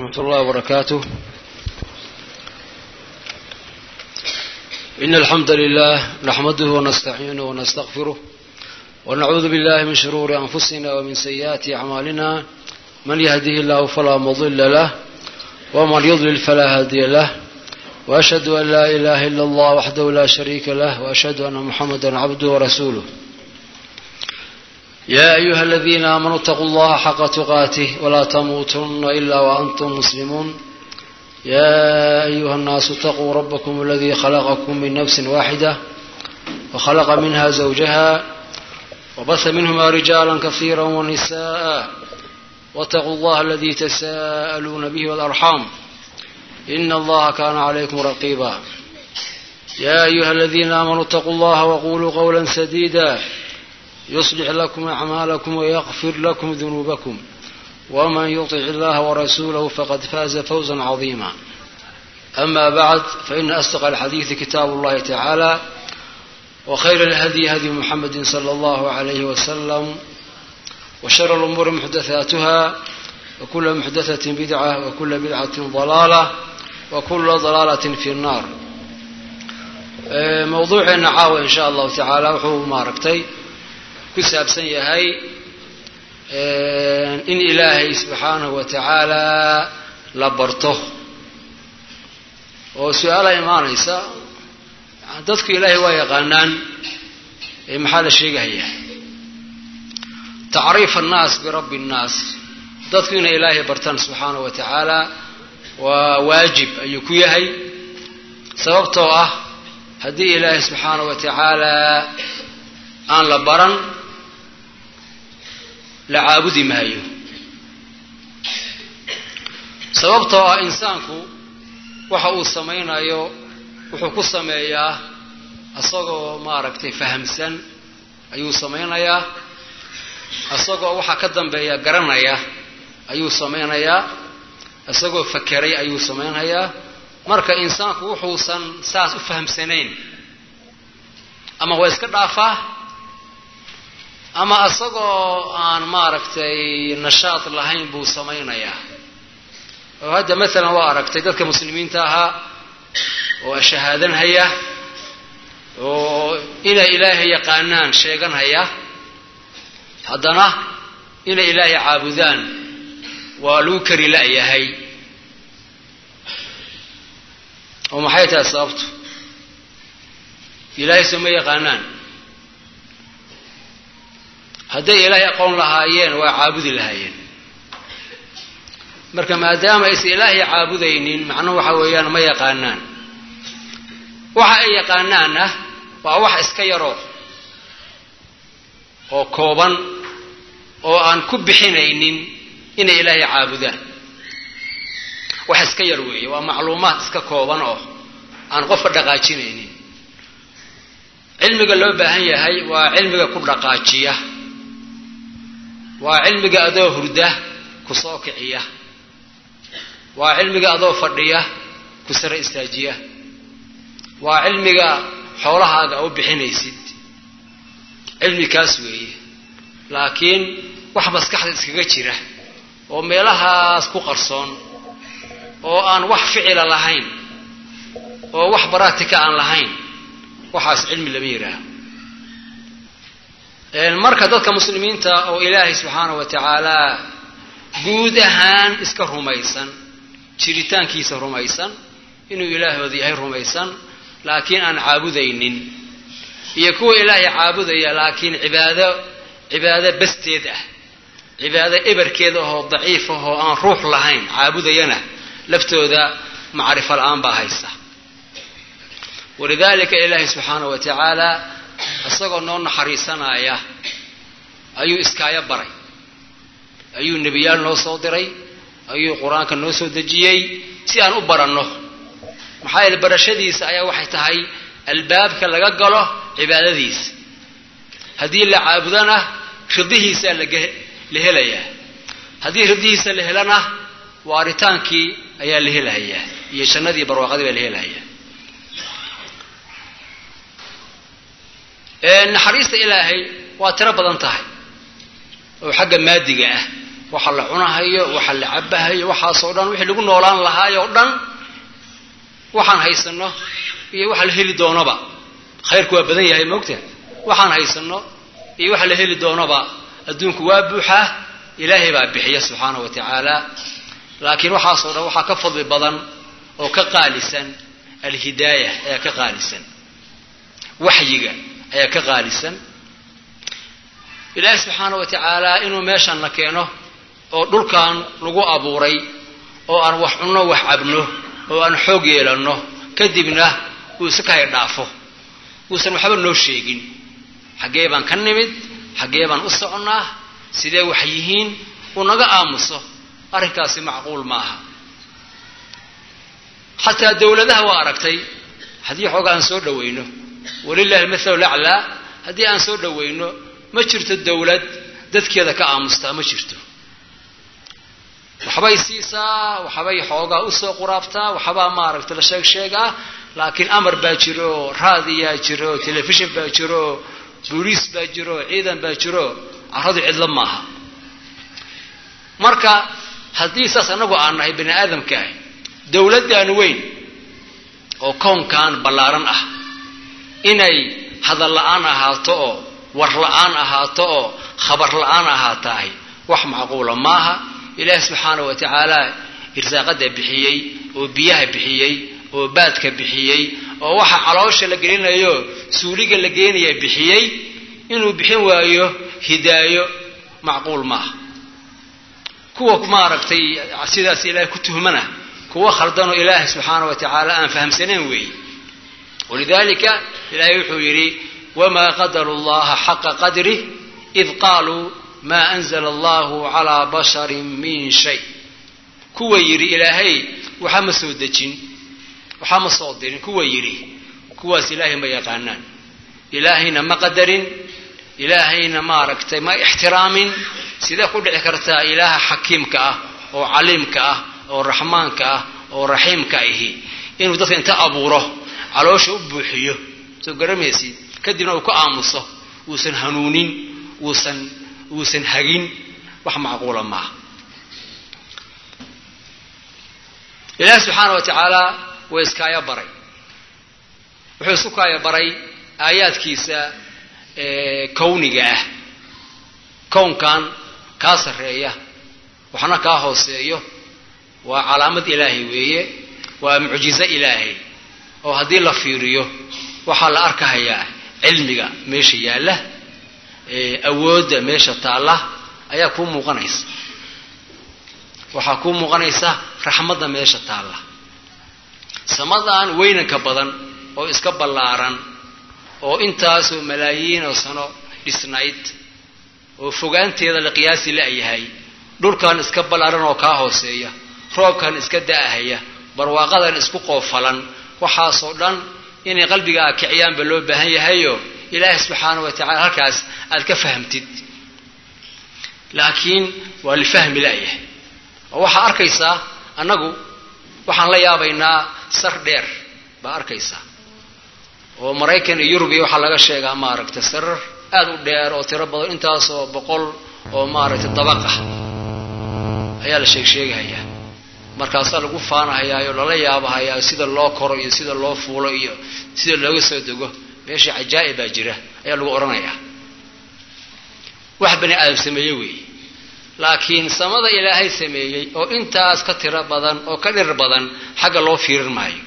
ورحمة الله وبركاته إن الحمد لله نحمده ونستعينه ونستغفره ونعوذ بالله من شرور أنفسنا ومن سيئات أعمالنا من يهده الله فلا مضل له ومن يضلل فلا هادي له وأشهد أن لا إله إلا الله وحده لا شريك له وأشهد أن محمدا عبده ورسوله يا أيها الذين آمنوا اتقوا الله حق تقاته ولا تموتن إلا وأنتم مسلمون يا أيها الناس اتقوا ربكم الذي خلقكم من نفس واحدة وخلق منها زوجها وبث منهما رجالا كثيرا ونساء واتقوا الله الذي تساءلون به والأرحام إن الله كان عليكم رقيبا يا أيها الذين آمنوا اتقوا الله وقولوا قولا سديدا يصلح لكم أعمالكم ويغفر لكم ذنوبكم ومن يطع الله ورسوله فقد فاز فوزا عظيما أما بعد فإن أصدق الحديث كتاب الله تعالى وخير الهدي هدي محمد صلى الله عليه وسلم وشر الأمور محدثاتها وكل محدثة بدعة وكل بدعة ضلالة وكل ضلالة في النار موضوعنا caawa in sha allahu tacaala wuxuu maaragtay ku saabsan yahay in ilaahay subxaanahu wa tacaala la barto oo su-aala imaanaysa dadku ilaahay waa yaqaanaan maxaa la sheegahayaa tacriif annaas birabbi nnaas dadku inay ilaahay bartaan subxaanahu wa tacaala waa waajib ayuu ku yahay sababtoo ah haddii ilaahay subxaanahu wa tacaala aan la baran la caabudi maayo sababtoo ah insaanku waxa uu samaynayo wuxuu ku sameeyaa isagoo maaragtay fahamsan ayuu samaynayaa isagoo waxa ka dambeeya garanaya ayuu samaynayaa isagoo fakeray ayuu samaynayaa marka insaanku wuxuusan saas u fahamsanayn ama waa iska dhaafaa ama isagoo aan maaragtay nashaad lahayn buu samaynayaa oo hadda maalan waa aragtay dadka muslimiinta ahaa oo shahaadanhaya oo inay ilaahay yaqaanaan sheeganhaya haddana inay ilaahay caabudaan waa lagu kari la-yahay oo maxay tahay sababtu ilaahay soo ma yaqaanaan hadday ilaahay aqoon lahaayeen waa caabudi lahaayeen marka maadaama aysan ilaahay caabudaynin macnuhu waxa weeyaan ma yaqaanaan waxa ay yaqaanaanna waa wax iska yaroo oo kooban oo aan ku bixinaynin inay ilaahay caabudaan wax iska yar weeye waa macluumaad iska kooban oo aan qofka dhaqaajinaynin cilmiga loo baahan yahay waa cilmiga ku dhaqaajiya waa cilmiga adoo hurda ku soo kiciya waa cilmiga adoo fadhiya ku sare istaajiya waa cilmiga xoolahaaga u bixinaysid cilmi kaas weeye laakiin wax maskaxda iskaga jira oo meelahaas ku qarsoon oo aan wax ficila lahayn oo wax baraatika aan lahayn waxaas cilmi lama yidhaaho marka dadka muslimiinta oo ilaahay subxaanahu wa tacaala guud ahaan iska rumaysan jiritaankiisa rumaysan inuu ilaahooda yahay rumaysan laakiin aan caabudaynin iyo kuwa ilaahay caabudaya laakiin cibaado cibaado basteed ah cibaado eberkeed ahoo daciif ahoo aan ruux lahayn caabudayana laftooda macrifo la-aan baa haysa walidaalika ilaahay subxaanahu wa tacaala isagoo noo naxariisanaya ayuu iskaayo baray ayuu nebiyaal noo soo diray ayuu qur-aanka noo soo dejiyey si aan u baranno maxaa yeele barashadiisa ayaa waxay tahay albaabka laga galo cibaadadiisa haddii la caabudona ridihiisaa la helayaa haddii ridihiisa la helana waaritaankii ayaa la helayaa iyo jannadii barwaaqadii baa la helayaa naxariista ilaahay waa tiro badan tahay oo xagga maadiga ah waxa la cunahayo waxa la cabahayo waxaasoo dhan wixii lagu noolaan lahaayoo dhan waxaan haysano iyo waxa la heli doonaba khayrku waa badan yahay moogta waxaan haysano iyo waxa la heli doonaba adduunku waa buuxaa ilaahay baa bixiya subxaana wa tacaala laakiin waxaasoo dhan waxaa ka fadli badan oo ka qaalisan alhidaaya ayaa ka qaalisan waxyiga ayaa ka qaalisan ilaahay subxaana wa tacaala inuu meeshan na keeno oo dhulkan lagu abuuray oo aan wax cunno wax cabno oo aan xoog yeelanno kadibna uu iska kahay dhaafo uusan waxba noo sheegin xaggee baan ka nimid xaggee baan u soconnaa sidee wax yihiin uu naga aamuso arrinkaasi macquul maaha xataa dawladaha waa aragtay haddii xooga aan soo dhawayno walilahi almathalu laclaa haddii aan soo dhawayno ma jirto dawlad dadkeeda ka aamustaa ma jirto waxbay siisaa waxbay xoogaa usoo quraabtaa waxbaa maaragta la sheeg sheegaa laakiin amar baa jiro raadiyaa jiro telefishon baa jiro booliis baa jiro ciidan baa jiro carradu cidlo maaha marka haddii saas annagu aan nahay bani aadamka ah dawladdan weyn oo kownkan ballaaran ah inay hadal la-aan ahaato oo war la-aan ahaato oo khabar la-aan ahaatahay wax macquula maaha ilaahi subxaana wa tacaala irsaaqada bixiyey oo biyaha bixiyey oo baadka bixiyey oo waxa caloosha la gelinayo suuliga la geenaya bixiyey inuu bixin waayo hidaayo macquul maaha kuwa maaragtay sidaas ilaahay ku tuhmana kuwa khaldanoo ilaahay subxaana wa tacaala aan fahamsanayn weeye walidalika ilaahay wuxuu yidhi wamaa qadaru llaha xaqa qadrih id qaaluu maa anzla allahu calaa basharin min shay kuwa yidhi ilaahay waxa ma soo dejin waxaa ma soo dirin kuwa yidhi kuwaas ilaahay ma yaqaanaan ilaahayna ma qadarin ilaahayna maaragtay ma ixtiraamin sidee ku dhici kartaa ilaaha xakiimka ah oo caliimka ah oo raxmaanka ah oo raxiimka ahi inuu dadka inta abuuro caloosha u buuxiyo soo garamaysid kadibna uu ka aamuso uusan hanuunin uusan uusan hagin wax macquula maaha ilaahi subxaana wa tacaala waa iskaaya baray wuxuu isku kaaya baray aayaadkiisa kawniga ah kownkan kaa sarreeya waxna kaa hooseeyo waa calaamad ilaahay weeye waa mucjizo ilaahay oo haddii la fiiriyo waxaa la arkahayaa cilmiga meesha yaalla awoodda meesha taalla ayaa kuu muuqanaysa waxaa kuu muuqanaysa raxmadda meesha taalla samadan weynanka badan oo iska ballaaran oo intaasoo malaayiin oo sano dhisnayd oo fogaanteeda la qiyaasi la-yahay dhulkan iska ballaaran oo kaa hooseeya roobkan iska da-ahaya barwaaqadan isku qoofalan waxaasoo dhan inay qalbigaaga kiciyaanba loo baahan yahayo ilaahi subxaana wa tacala halkaas aad ka fahamtid laakiin waa lifahmi la-yahay oo waxaa arkaysaa annagu waxaan la yaabaynaa sar dheer baa arkaysaa oo maraykan iyo yurubiya waxaa laga sheegaa maaragtay sarar aad u dheer oo tiro badan intaasoo boqol oo maaragtay dabaq ah ayaa la sheeg sheegahayaa markaasaa lagu faanahayaa oo lala yaabahayaa sida loo koro iyo sida loo fuulo iyo sida looga soo dego meesha cajaa'ib baa jira ayaa lagu odhanayaa wax bani aadam sameeye weeye laakiin samada ilaahay sameeyey oo intaas ka tiro badan oo ka dhir badan xagga loo fiirin maayo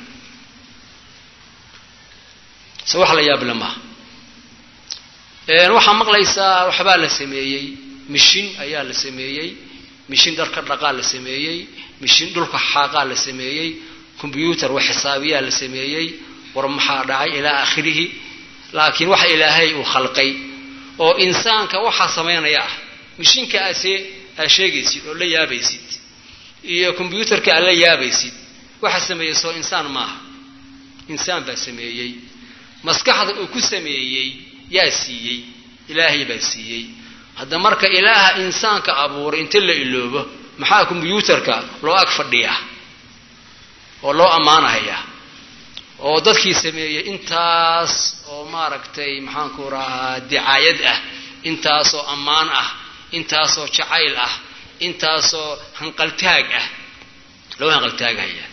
se wax la yaable maaha waxaa maqlaysaa waxbaa la sameeyey mishin ayaa la sameeyey mishin dharka dhaqaa la sameeyey mishin dhulka xaaqaa la sameeyey combyuutar wax xisaabiyaa la sameeyey war maxaa dhacay ilaa aakhirihi laakiin waxa ilaahay uu khalqay oo insaanka waxaa samaynaya ah mishinka aase aad sheegaysid oo la yaabaysid iyo combyuutarka aad la yaabaysid waxa sameeyey soo insaan maaha insaan baa sameeyey maskaxda uu ku sameeyey yaa siiyey ilaahay baa siiyey hadda marka ilaaha insaanka abuuray inta la iloobo maxaa combyuutarka loo ag fadhiyaa oo loo ammaanahayaa oo dadkii sameeyey intaas oo maaragtay maxaanku rahaa dicaayad ah intaasoo ammaan ah intaasoo jacayl ah intaasoo hanqaltaag ah loo hanqaltaagaya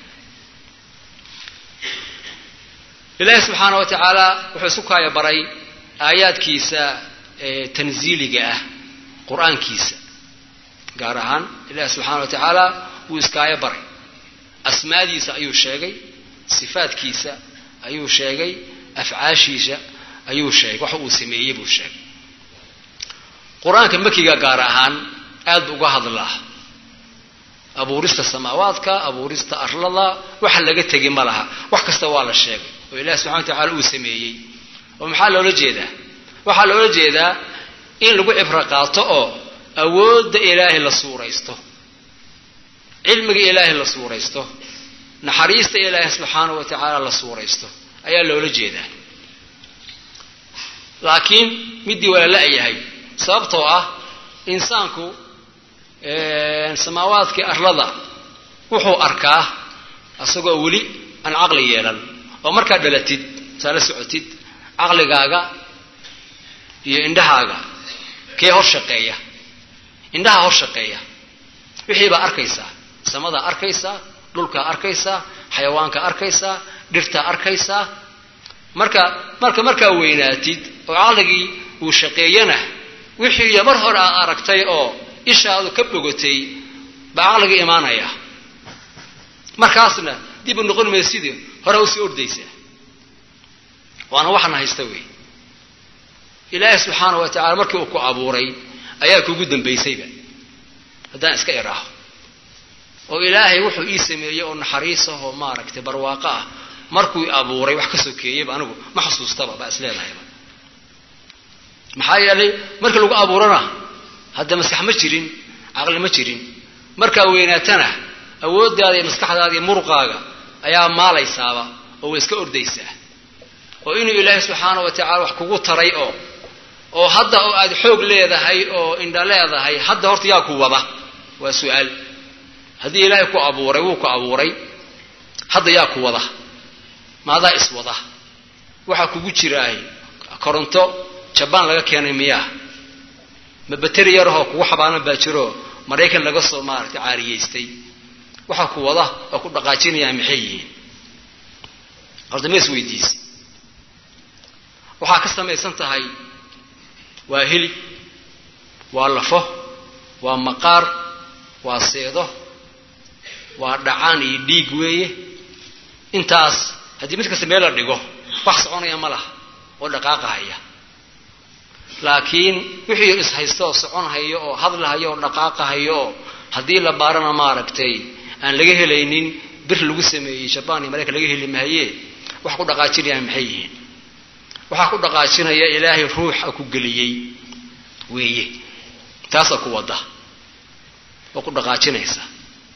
ilaahi subxaana wa tacaala wuxuu isu kaaya baray aayaadkiisa tanziiliga ah qur-aankiisa gaar ahaan ilaahi subxaana wa tacaala wuu iskaayo baray asmaadiisa ayuu sheegay sifaadkiisa ayuu sheegay afcaashiisa ayuu sheegay wax uu sameeyey buu sheegay qur-aanka makiga gaar ahaan aad bu uga hadlaa abuurista samaawaadka abuurista arlada waxa laga tegi ma laha wax kasta waa la sheegay oo ilahi subxana wa tacala uu sameeyey oo maxaa loola jeedaa waxaa loola jeedaa in lagu cibro qaato oo awoodda ilaahay la suuraysto cilmiga ilaahay la suuraysto naxariista ilaahay subxaana wa tacaala la suuraysto ayaa loola jeedaa laakiin middii waa la la-yahay sababtoo ah insaanku samaawaadkii arlada wuxuu arkaa isagoo weli aan caqli yeelan oo markaad dhalatid saa la socotid caqligaaga iyo indhahaaga kee hor shaqeeya indhaha hor shaqeeya wixii baa arkaysaa samadaa arkaysaa dhulkaa arkaysaa xayawaanka arkaysaa dhirtaa arkaysaa marka marka markaa weynaatid oo caqligii uu shaqeeyana wixii mar hore aad aragtay oo ishaadu ka bogotay baa caqliga imaanaya markaasna dib u noqon maysidii hore usii ordaysaa waana waxna haysta wey ilaahi subxaana wa tacala markii uu ku abuuray ayaa kugu dambaysayba haddaan iska iraaho oo ilaahay wuxuu ii sameeyey oo naxariis ah oo maaragtay barwaaqo ah markuu abuuray wax ka sokeeyeyba anigu ma xusuustaba baa is leedahayba maxaa yeelay markii lagu abuurana hadda maskax ma jirin caqli ma jirin markaa weynaatana awooddaada iyo maskaxdaada iyo muruqaaga ayaa maalaysaaba oo way iska ordaysaa oo inuu ilaahay subxaana wa tacala wax kugu taray oo oo hadda oo aad xoog leedahay oo indha leedahay hadda horta yaa ku wada waa su-aal haddii ilaahay ku abuuray wuu ku abuuray hadda yaa ku wada maadaa iswada waxaa kugu jiraahay koronto jabaan laga keenay miyaa ma bateri yarahoo kugu xabaanan baa jiroo maraykan laga soo maaragtay caariyeystay waxaa ku wada oo ku dhaqaajinayaa maxay yihiin horta ma isweydiisa waxaa ka samaysan tahay waa hilib waa lafo waa maqaar waa seedo waa dhacaan iyo dhiig weeye intaas haddii mid kasta meel la dhigo wax soconaya ma laha oo dhaqaaqahaya laakiin wixii ishaysta oo soconhayo oo hadlahayo oo dhaqaaqahayo oo haddii la baarana maaragtay aan laga helaynin bir lagu sameeyey jabaan iyo maraykan laga heli mahaye waxa ku dhaqaajinayaan maxay yihiin waxaa ku dhaqaajinaya ilaahay ruuxa ku geliyey weeye taasaa ku wada oo ku dhaqaajinaysa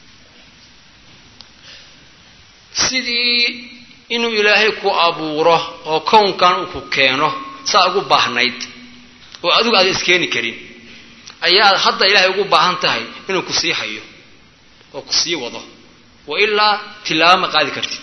sidii inuu ilaahay ku abuuro oo kownkan uu ku keeno saa ugu baahnayd oo adigu aada iskeeni karin ayaad hadda ilaahay ugu baahan tahay inuu ku sii hayo oo ku sii wado wa ilaa tilaabo ma qaadi kartid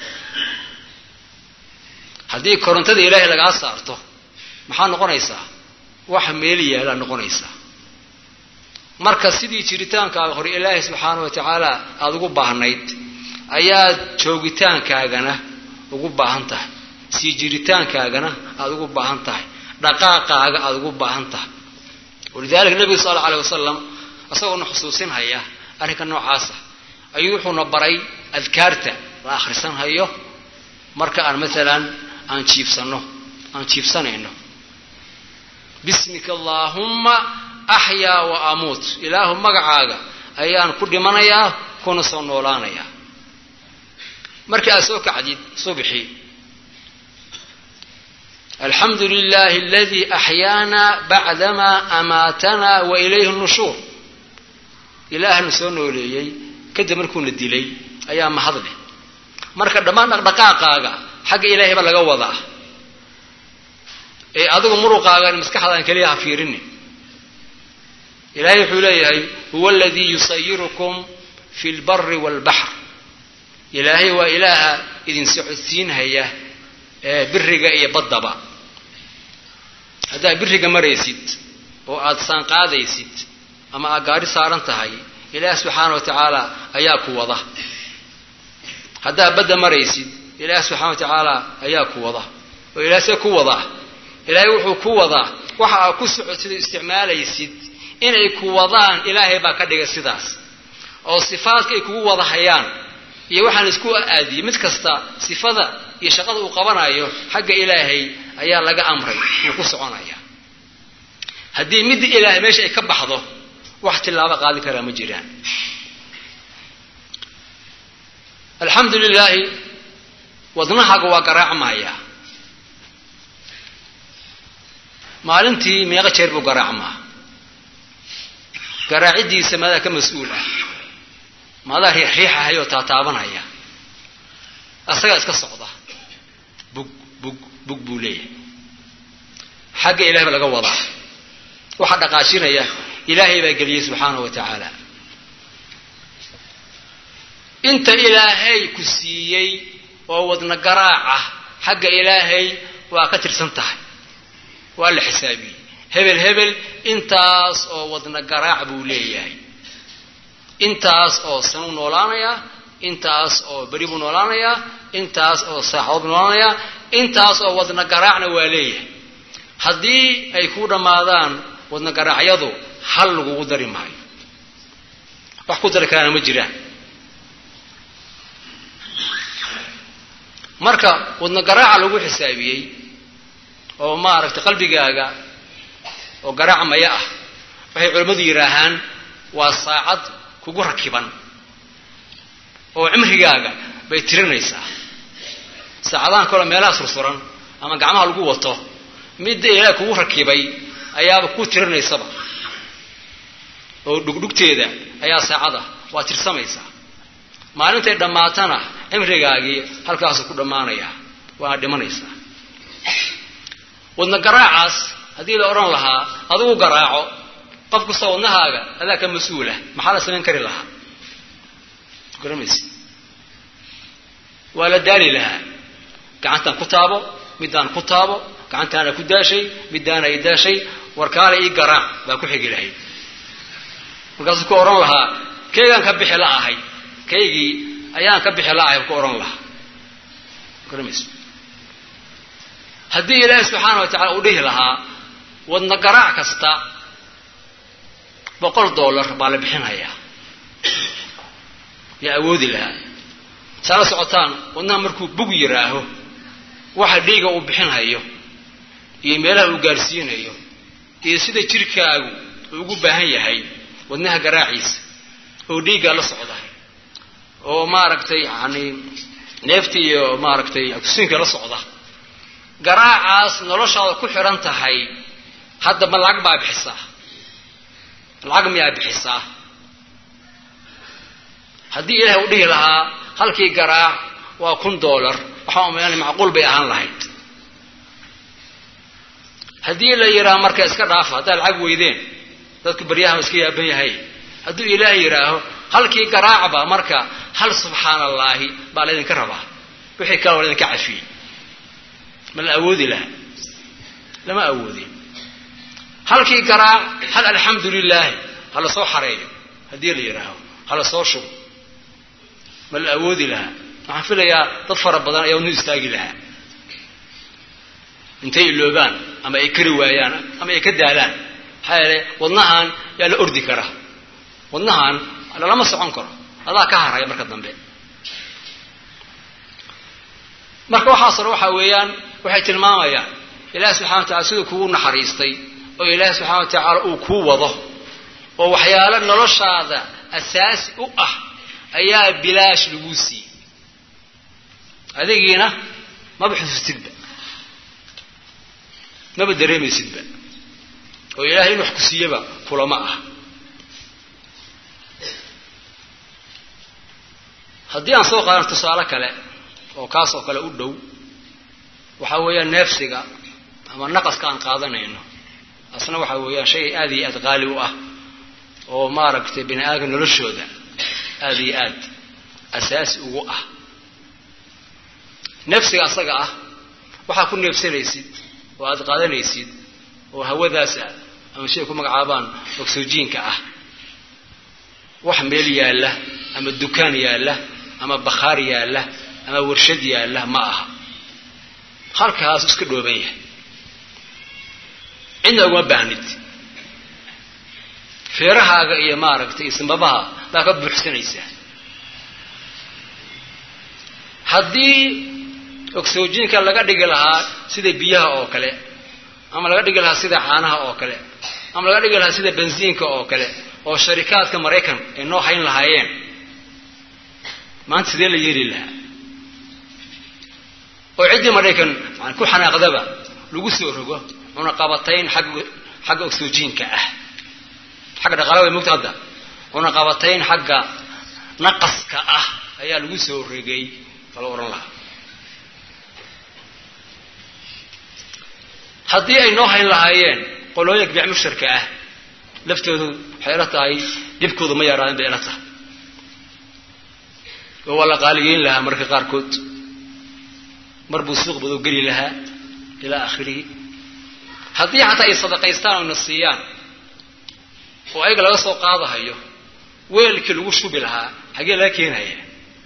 haddii korontada ilaahay lagaa saarto maxaa noqonaysaa wax meel yaalaa noqonaysaa marka sidii jiritaankaaga hore ilaahay subxaana wa tacaala aada ugu baahnayd ayaad joogitaankaagana ugu baahan tahay sii jiritaankaagana aada ugu baahan tahay dhaqaaqaaga aada ugu baahan tahay walidalika nebigu sal alla alay wasalam isagoona xusuusinhaya arrinka noocaasa ayuu wuxuuna baray adkaarta la akhrisanhayo marka aan maalan aan jiibsano aan jiibsanayno bismika allaahumma axyaa wa amuut ilaahu magacaaga ayaan ku dhimanayaa kuna soo noolaanayaa markii aad soo kacdid subxii alxamdu lilahi aladii axyaana bacdamaa amaatanaa wa ilayhi nushuur ilaahna soo nooleeyey kadib markuuna dilay ayaa mahadleh marka dhammaan dhaqdhaqaaqaaga xagga ilaahay ba laga wadaa ee adigu muruqaagan maskaxdaan keliya ha fiirinin ilahay wuxuu leeyahay huwa aladii yusayirukum fi lbari waalbaxr ilaahay waa ilaaha idin socodsiinhaya ee biriga iyo baddaba haddaad biriga maraysid oo aada saanqaadaysid ama aad gaari saaran tahay ilaah subxaana wa tacaala ayaa ku wada haddaad badda maraysid ilaah subxana wa tacaala ayaa ku wada oo ilaah see ku wadaa ilaahay wuxuu ku wadaa waxa aad ku socotid oo isticmaalaysid inay ku wadaan ilaahay baa ka dhigay sidaas oo sifaadka ay kugu wada hayaan iyo waxaan isku aadiyey mid kasta sifada iyo shaqada uu qabanayo xagga ilaahay ayaa laga amray inuu ku soconaya haddii midda ilaahay meesha ay ka baxdo wax tilaabo qaadi karaa ma jiraan alxamdu lilaahi wadnahaaga waa garaacmaya maalintii meeqo jeer buu garaacmaa garaaciddiisa madaa ka mas-uul ah maadaa riixriixahay oo taataabanaya asagaa iska socda bug bug bug buu leeyahay xagga ilahay ba laga wadaa waxaa dhaqaajinaya ilaahay baa geliyey subxaana wa tacaala inta ilaahay ku siiyey oo wadna garaaca xagga ilaahay waa ka tirsan tahay waa la xisaabiyey hebel hebel intaas oo wadna garaac buu leeyahay intaas oo sanuu noolaanayaa intaas oo beri buu noolaanayaa intaas oo saaxadood buu noolaanayaa intaas oo wadna garaacna waa leeyahay haddii ay ku dhammaadaan wadna garaacyadu hal lagugu dari maayo wax ku dari karaana ma jiraan marka wadna garaaca lagu xisaabiyey oo maaragtay qalbigaaga oo garaac maya ah waxay culimmadu yidhaahaan waa saacad kugu rakiban oo cimrigaaga bay tirinaysaa saacadahan kaloo meelaha sursuran ama gacmaha lagu wato midda ilaahay kugu rakibay ayaaba ku tirinaysaba oo dhugdhugteeda ayaa saacada waa tirsamaysaa maalintay dhammaatana cimrigaagii halkaasu ku dhammaanaya waana dhimanaysaa wadna garaacaas haddii la odhan lahaa adigu garaaco qof kasta wadnahaaga adaa ka mas-uulah maxaa la samayn kari lahaa garamaysa waa la daali lahaa gacantaan ku taabo middaan ku taabo gacantaana ku daashay middaana i daashay warkaale ii garaac baa ku xigi lahayd markaasuu ku odhan lahaa kaygaan ka bixi la ahay kaygii ayaan ka bixi la ahay ku odhan lahaa garamaysa haddii ilaahi subxaana wa tacala uu dhihi lahaa wadna garaac kasta boqol dollar baa la bixinayaa yaa awoodi lahaa saa la socotaan wadnaha markuu bug yiraaho waxa dhiiga uu bixinhayo iyo meelaha uu gaarsiinayo iyo sida jirkaagu uu ugu baahan yahay wadnaha garaaciisa oo dhiiggaa la socda oo maaragtay yani neefta iyo maaragtay akusiinka la socda garaacaas noloshaada ku xidhan tahay hadda ma lacag baa bixisaa lacag miyaa bixisaa haddii ilaahay uu dhihi lahaa halkii garaac waa kun dollar waxaan umaynana macquul bay ahaan lahayd haddii la yidhaaho marka iska dhaafa haddaad lacag weydeen dadku baryahan iska yaaban yahay hadduu ilaahay yidhaaho halkii garaacba marka hal subxaana allaahi baa laydinka rabaa wixii kale waa laydinka cafiyey ma la awoodi laha lama awoodin halkii garaac hal alxamdu lilaahi ha la soo xareeyo haddii la yidhaaho ha la soo shubo ma la awoodi lahaa waxaan filayaa dad fara badan ayaa wadnu istaagi lahaa intay iloobaan ama ay kari waayaan ama ay ka daalaan maxaa yeele wadnahan yaa la ordi karaa wadnahan lalama socon karo adaa ka haraya marka dambe marka waxaasna waxaa weeyaan waxay tilmaamayaan ilaahi subxana wa tacala siduu kugu naxariistay oo ilaahi subxana wa tacaala uu kuu wado oo waxyaalo noloshaada asaasi u ah ayaa bilaash laguu siiyey adigiina maba xusuustidba maba dareemaysidba oo ilaahay in wax ku siiyaba kulama ah haddii aan soo qaadano tusaale kale oo kaas oo kale u dhow waxaa weeyaan neefsiga ama naqaska aan qaadanayno asna waxaa weeyaan shay aad iyo aad qaali u ah oo maaragtay bini aadamka noloshooda aada iyo aad asaasi ugu ah neefsiga asaga ah waxaa ku neefsanaysid oo aada qaadanaysid oo hawadaas ah ama shay ku magacaabaan oxyjiinka ah wax meel yaalla ama dukaan yaalla ama bakhaar yaalla ama warshad yaalla ma aha halkaas iska dhooban yahay cidna uguma baahnid feerahaaga iyo maaragtay sanbabaha baa ka buuxsanaysaa haddii oxygenka laga dhigi lahaa sida biyaha oo kale ama laga dhigi lahaa sida caanaha oo kale ama laga dhigi lahaa sida bensiinka oo kale oo sharikaadka maraykan ay noo hayn lahaayeen maanta sidee la yeeli lahaa oo ciddii maraykan ku xanaaqdaba lagu soo rogo cunaqabatayn xagga xagga oxygenka ah xagga dhaqaala way mogta hadda cunaqabatayn xagga naqaska ah ayaa lagu soo regay bala odhan lahaa haddii ay noo hayn lahaayeen qolooyinka biic mushtarka ah laftoodu waxay ila tahay dhibkoodu ma yaraadin bay ila tahay oo waa la qaaligeyn lahaa marka qaarkood mar buu suuq badu geli lahaa ilaa akhirihi haddii xataa ay sadaqaystaan oo na siiyaan oo ayaga laga soo qaadahayo weelkii lagu shubi lahaa xagee laga keenaya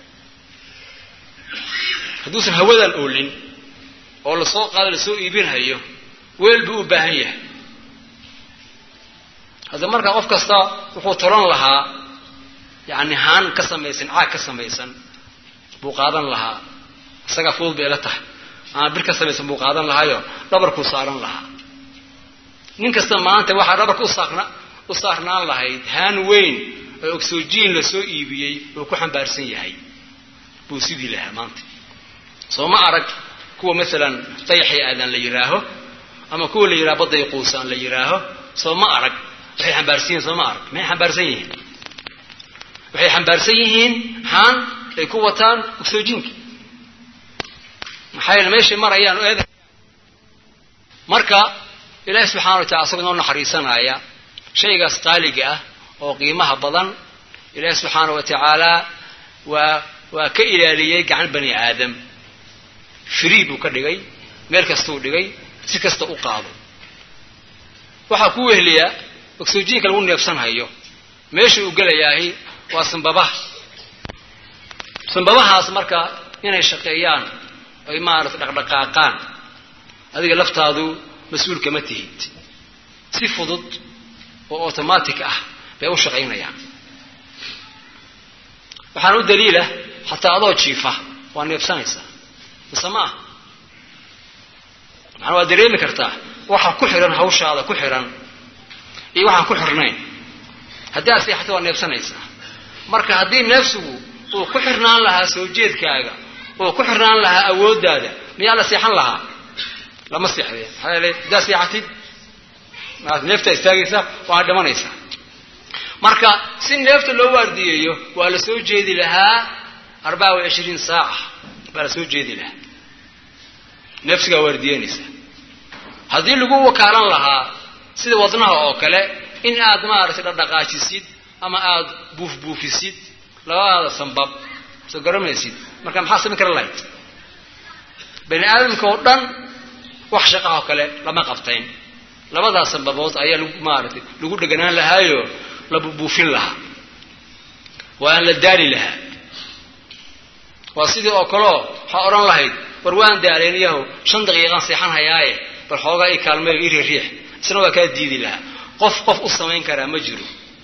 hadduusan hawadan oolin oo lasoo qaado lasoo iibinhayo weel buu u baahan yahay hadda markaa qof kasta wuxuu tolan lahaa yacni haan ka samaysan caag ka samaysan buu qaadan lahaa isagaa fudud bay ila tahay ama bir ka samaysan buu qaadan lahaayo dhabarkuu saaran lahaa nin kasta maanta waxaa dhabarka usaarna u saarnaan lahayd haan weyn oo oxygen lasoo iibiyey oo ku xambaarsan yahay buu sidii lahaa maanta soo ma arag kuwa maalan dayaxii aadan la yidhaaho ama kuwa la yidhaha badday quusaan la yidhaaho soo ma arag waxay xambaarsan yihin soo ma arag maxay xambaarsan yihiin waxay xambaarsan yihiin haan ay ku wataan oxygenka maxaa yeele meeshay marayaan oo eeda marka ilaahi subxana wa tacala asagoo noo naxariisanaya shaygaas qaaliga ah oo qiimaha badan ilaahi subxaana wa tacaala waa waa ka ilaaliyey gacan bani aadam free buu ka dhigay meel kastuu dhigay si kasta u qaado waxaa ku wehliyaa oxygenka lagu neebsanhayo meesha uu gelayaahi waa sanbabaha sanbabahaas marka inay shaqeeyaan ay maarata dhaqdhaqaaqaan adiga laftaadu mas-uul kama tihid si fudud oo automatic ah bay u shaqaynayaan waxaana u daliila xataa adoo jiifa waa neebsanaysaa mise ma ah macana waa dareemi kartaa waxa ku xihan hawshaada ku xihan iyo waxaan ku xirnayn haddii aad seexato waa neebsanaysaa marka haddii neefsigu uu ku xirnaan lahaa soo jeedkaaga oo ku xirnaan lahaa awooddaada miyaa la seexan lahaa lama seexdeen maxaa yeelay haddaad seexatid maad neeftaa istaagaysaa waad dhimanaysaa marka si neefta loo waardiyeeyo waa la soo jeedi lahaa arbaa wa cishriin saaca baa la soo jeedi lahaa neefsigaa waardiyeynaysa haddii lagu wakaalan lahaa sida wadnaha oo kale in aad maaragtay dhaqdhaqaajisid ama aada buufbuufisid labadaada sanbab soo garamaysid marka maxaa samayn kara lahayd bani aadamka oo dhan wax shaqahoo kale lama qabtayn labadaas sanbabood ayaa lagu maaragtay lagu dheganaan lahaayo la buubuufin lahaa waa aan la daali lahaa waa sidii oo kaleo waxaa odhan lahayd war waan daalayn iyaho shan daqiiqaan seexan hayaaye bal xoogaa i kaalmeeyo i riiriix isna waa kaa diidi lahaa qof qof u samayn karaa ma jiro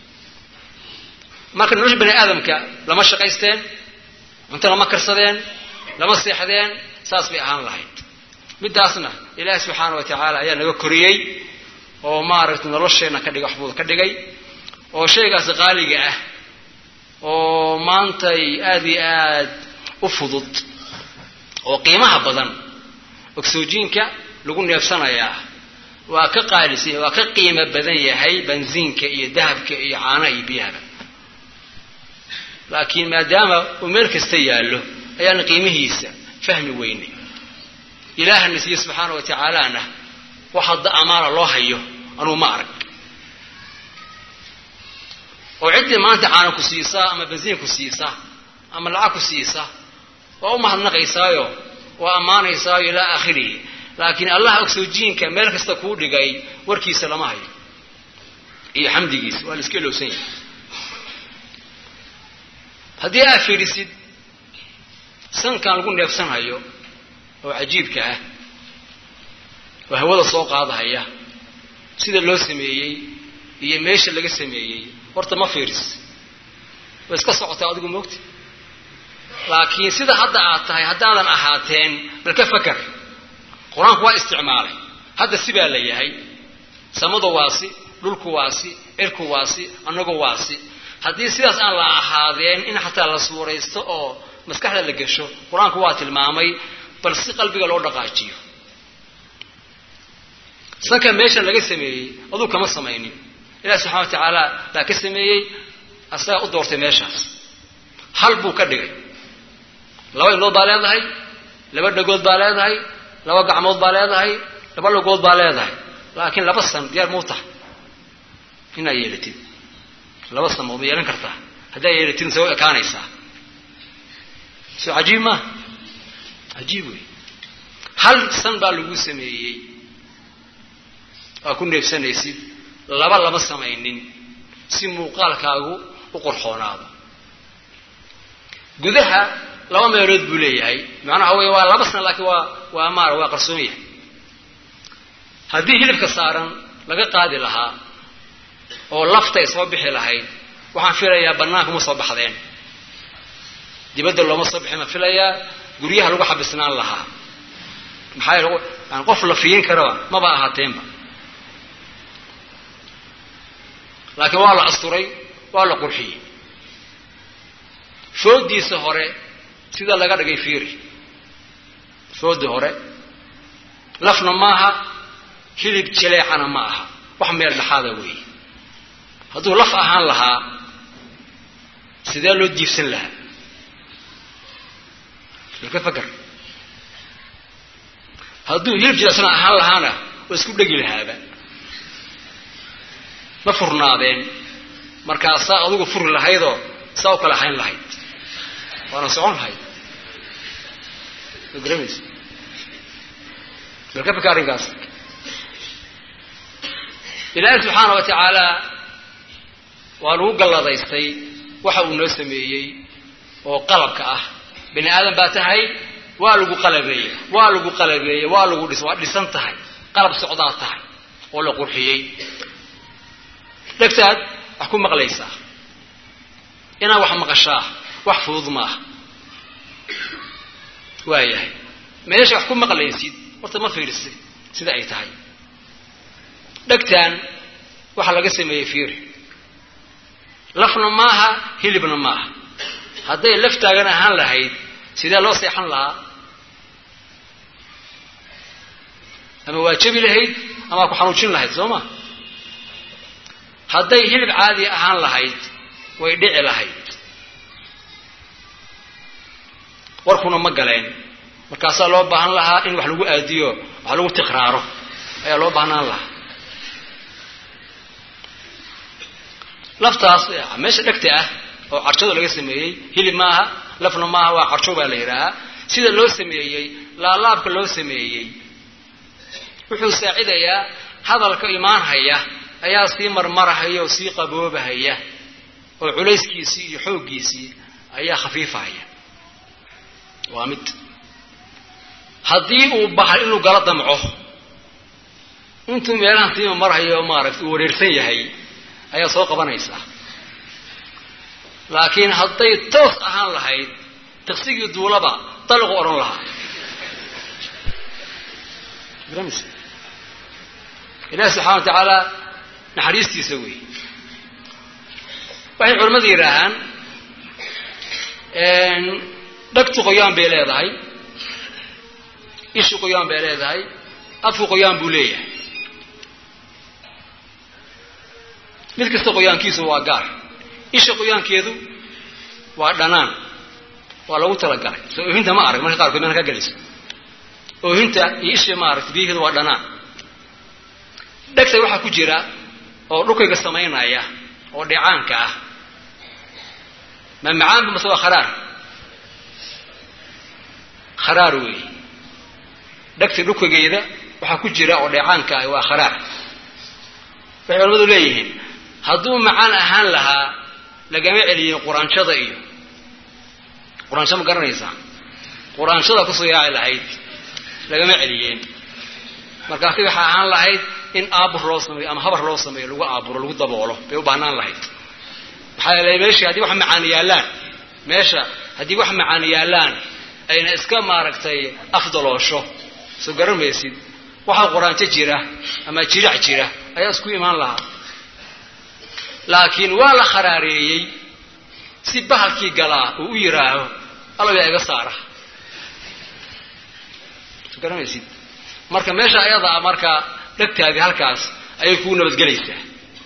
marka nolosha bani aadamka lama shaqaysteen cunto lama karsadeen lama seexdeen saas bay ahaan lahayd midaasna ilaahi subxaana wa tacaala ayaa naga koriyey oo maaragtay nolosheenna ka dhigay waxbuuda ka dhigay oo shaygaas qaaliga ah oo maantay aada iyo aad u fudud oo qiimaha badan oxygenka lagu neefsanayaa waa ka qaalisay waa ka qiimo badan yahay bensiinka iyo dahabka iyo caanaha iyo biyahaba laakiin maadaama uu meel kasta yaallo ayaana qiimihiisa fahmi weynay ilaahana siiye subxaana wa tacaalana wax hadda amaana loo hayo anuu ma arag oo ciddii maanta caana ku siisaa ama bensiin ku siisaa ama lacag ku siisaa waa u mahadnaqaysaayo waa ammaanaysaayo ilaa aakhirihi laakiin allah oxygenka meel kasta kuu dhigay warkiisa lama hayo iyo xamdigiisa waa la iska ilowsan yahay haddii aad fiidhisid sankan lagu neefsanhayo oo cajiibka ah oo hawada soo qaadahaya sida loo sameeyey iyo meesha laga sameeyey horta ma fiiris way iska socotaa adigu moogta laakiin sida hadda aad tahay haddaadan ahaateen bal ka fakar qur-aanku waa isticmaalay hadda sibaa la yahay samadu waasi dhulku waasi cirku waasi annagu waasi haddii sidaas aan la ahaadeen in xataa la suuraysto oo maskaxda la gesho qur-aanku waa tilmaamay bal si qalbiga loo dhaqaajiyo sanka meeshan laga sameeyey aduu kama samaynin ilahi subxana wa tacaala baa ka sameeyey asagaa u doortay meeshaas hal buu ka dhigay laba indhood baa leedahay laba dhagood baa leedahay laba gacmood baa leedahay laba lagood baa leedahay laakiin laba san diyaar mau tahay inaad yeelatid laba san ma yeelan kartaa haddaa yeelatid se ekaanaysaa soo cajiib maa cajiib wey hal san baa lagu sameeyey waa ku neefsanaysid laba lama samaynin si muuqaalkaagu u qorxoonaado gudaha laba meelood buu leeyahay macnaha wey waa laba san laakiin waa waa maara waa qarsoon yahay haddii hilibka saaran laga qaadi lahaa oo lafta ay soo bixi lahayd waxaan filayaa bannaanka ma soo baxdeen dibadda looma soo bixin ma filayaa guryaha lagu xabisnaan lahaa maxaa yeele yani qof la fiyin karaba maba ahaateenba laakiin waa la asturay waa la qurxiyey foodiisa hore sida laga dhigay fiiri foodii hore lafna maaha hilib jaleecana ma aha wax meel dhexaada weeye hadduu laf ahaan lahaa sidee loo jiifsan lahaa ka fakar hadduu hilib jileecsan ahaan lahaana waa isku dhegi lahaaba ma furnaadeen markaasaa adugu furi lahaydoo saa u kala hayn lahayd waana socon lahayd ma garamaysa bal ka faka arrinkaas ilaahi subxaana wa tacaala waa lagu galladaystay waxa uu noo sameeyey oo qalabka ah bani aadam baa tahay waa lagu qalabeeyey waa lagu qalabeeyey waa lagu dhis waa dhisan tahay qalab socdaa tahay oo la qurxiyey dhegtaad wax ku maqlaysaa inaad wax maqashaa wax fudud maaha waayahay meesha wax ku maqlaysid horta ma fiirisi sida ay tahay dhegtaan waxaa laga sameeyey fiiri lafna maaha hilibna maaha hadday laftaagan ahaan lahayd sidee loo seexan lahaa ama waa jabi lahayd ama ku xanuujin lahayd soo ma hadday hilib caadi ahaan lahayd way dhici lahayd warkuna ma galeen markaasaa loo baahan lahaa in wax lagu aadiyo wax lagu tikraaro ayaa loo baahnaan lahaa laftaas meesha dhegta ah oo carjada laga sameeyey hilib maaha lafna maaha waa carjo baa la yidhaahaa sida loo sameeyey laalaabka loo sameeyey wuxuu saacidayaa hadalka imaanhaya ayaa sii marmarahaya oo sii qaboobahaya oo culayskiisii iyo xooggiisii ayaa khafiifahaya waa mid haddii uu bahal inuu gala damco intuu meelahan siima marhayo maaragta uu wareersan yahay ayaa soo qabanaysaa laakiin hadday toos ahaan lahayd taqsigii duulaba daliqu odhan lahaa ilahi subxana wa tacaala naxariistiisa wey waxay culimmadu yidhaahaan dhagtu qoyaan bay leedahay ishu qoyaan bay leedahay afku qoyaan buu leeyahay mid kasta qoyaankiisu waa gaar isha qoyaankeedu waa dhanaan waa lagu talagalay soo oohinta ma arag marka qaarkood meena ka geliso oohinta iyo isha maaragta biyaheedu waa dhanaan dhegta waxaa ku jira oo dhukayga samaynaya oo dheecaanka ah ma macaanba mase waa kharaar kharaar weeye dhegta dhukaygeeda waxaa ku jira oo dheecaanka ah waa kharaar waxay culamadu leeyihiin hadduu macaan ahaan lahaa lagama celiyin quraanjada iyo quraansho ma garanaysaa quraanshada kusoo yaaci lahayd lagama celiyeen markaasi waxay ahaan lahayd in aabur loo sameeyo ama habar loo sameeyo lagu aaburo lagu daboolo bay u baahnaan lahayd maxaa yeelay meeshii haddii wax macaani yaallaan meesha haddii wax macaani yaallaan ayna iska maaragtay afdaloosho soo garamaysid waxaa quraanjo jira ama jirac jira ayaa isku imaan lahaa laakiin waa la kharaareeyey si bahalkii galaa uu u yidhaaho alagaa iga saara soo garamaysid marka meesha ayadaa marka dhegtaadii halkaas ayay kuu nabadgelaysaa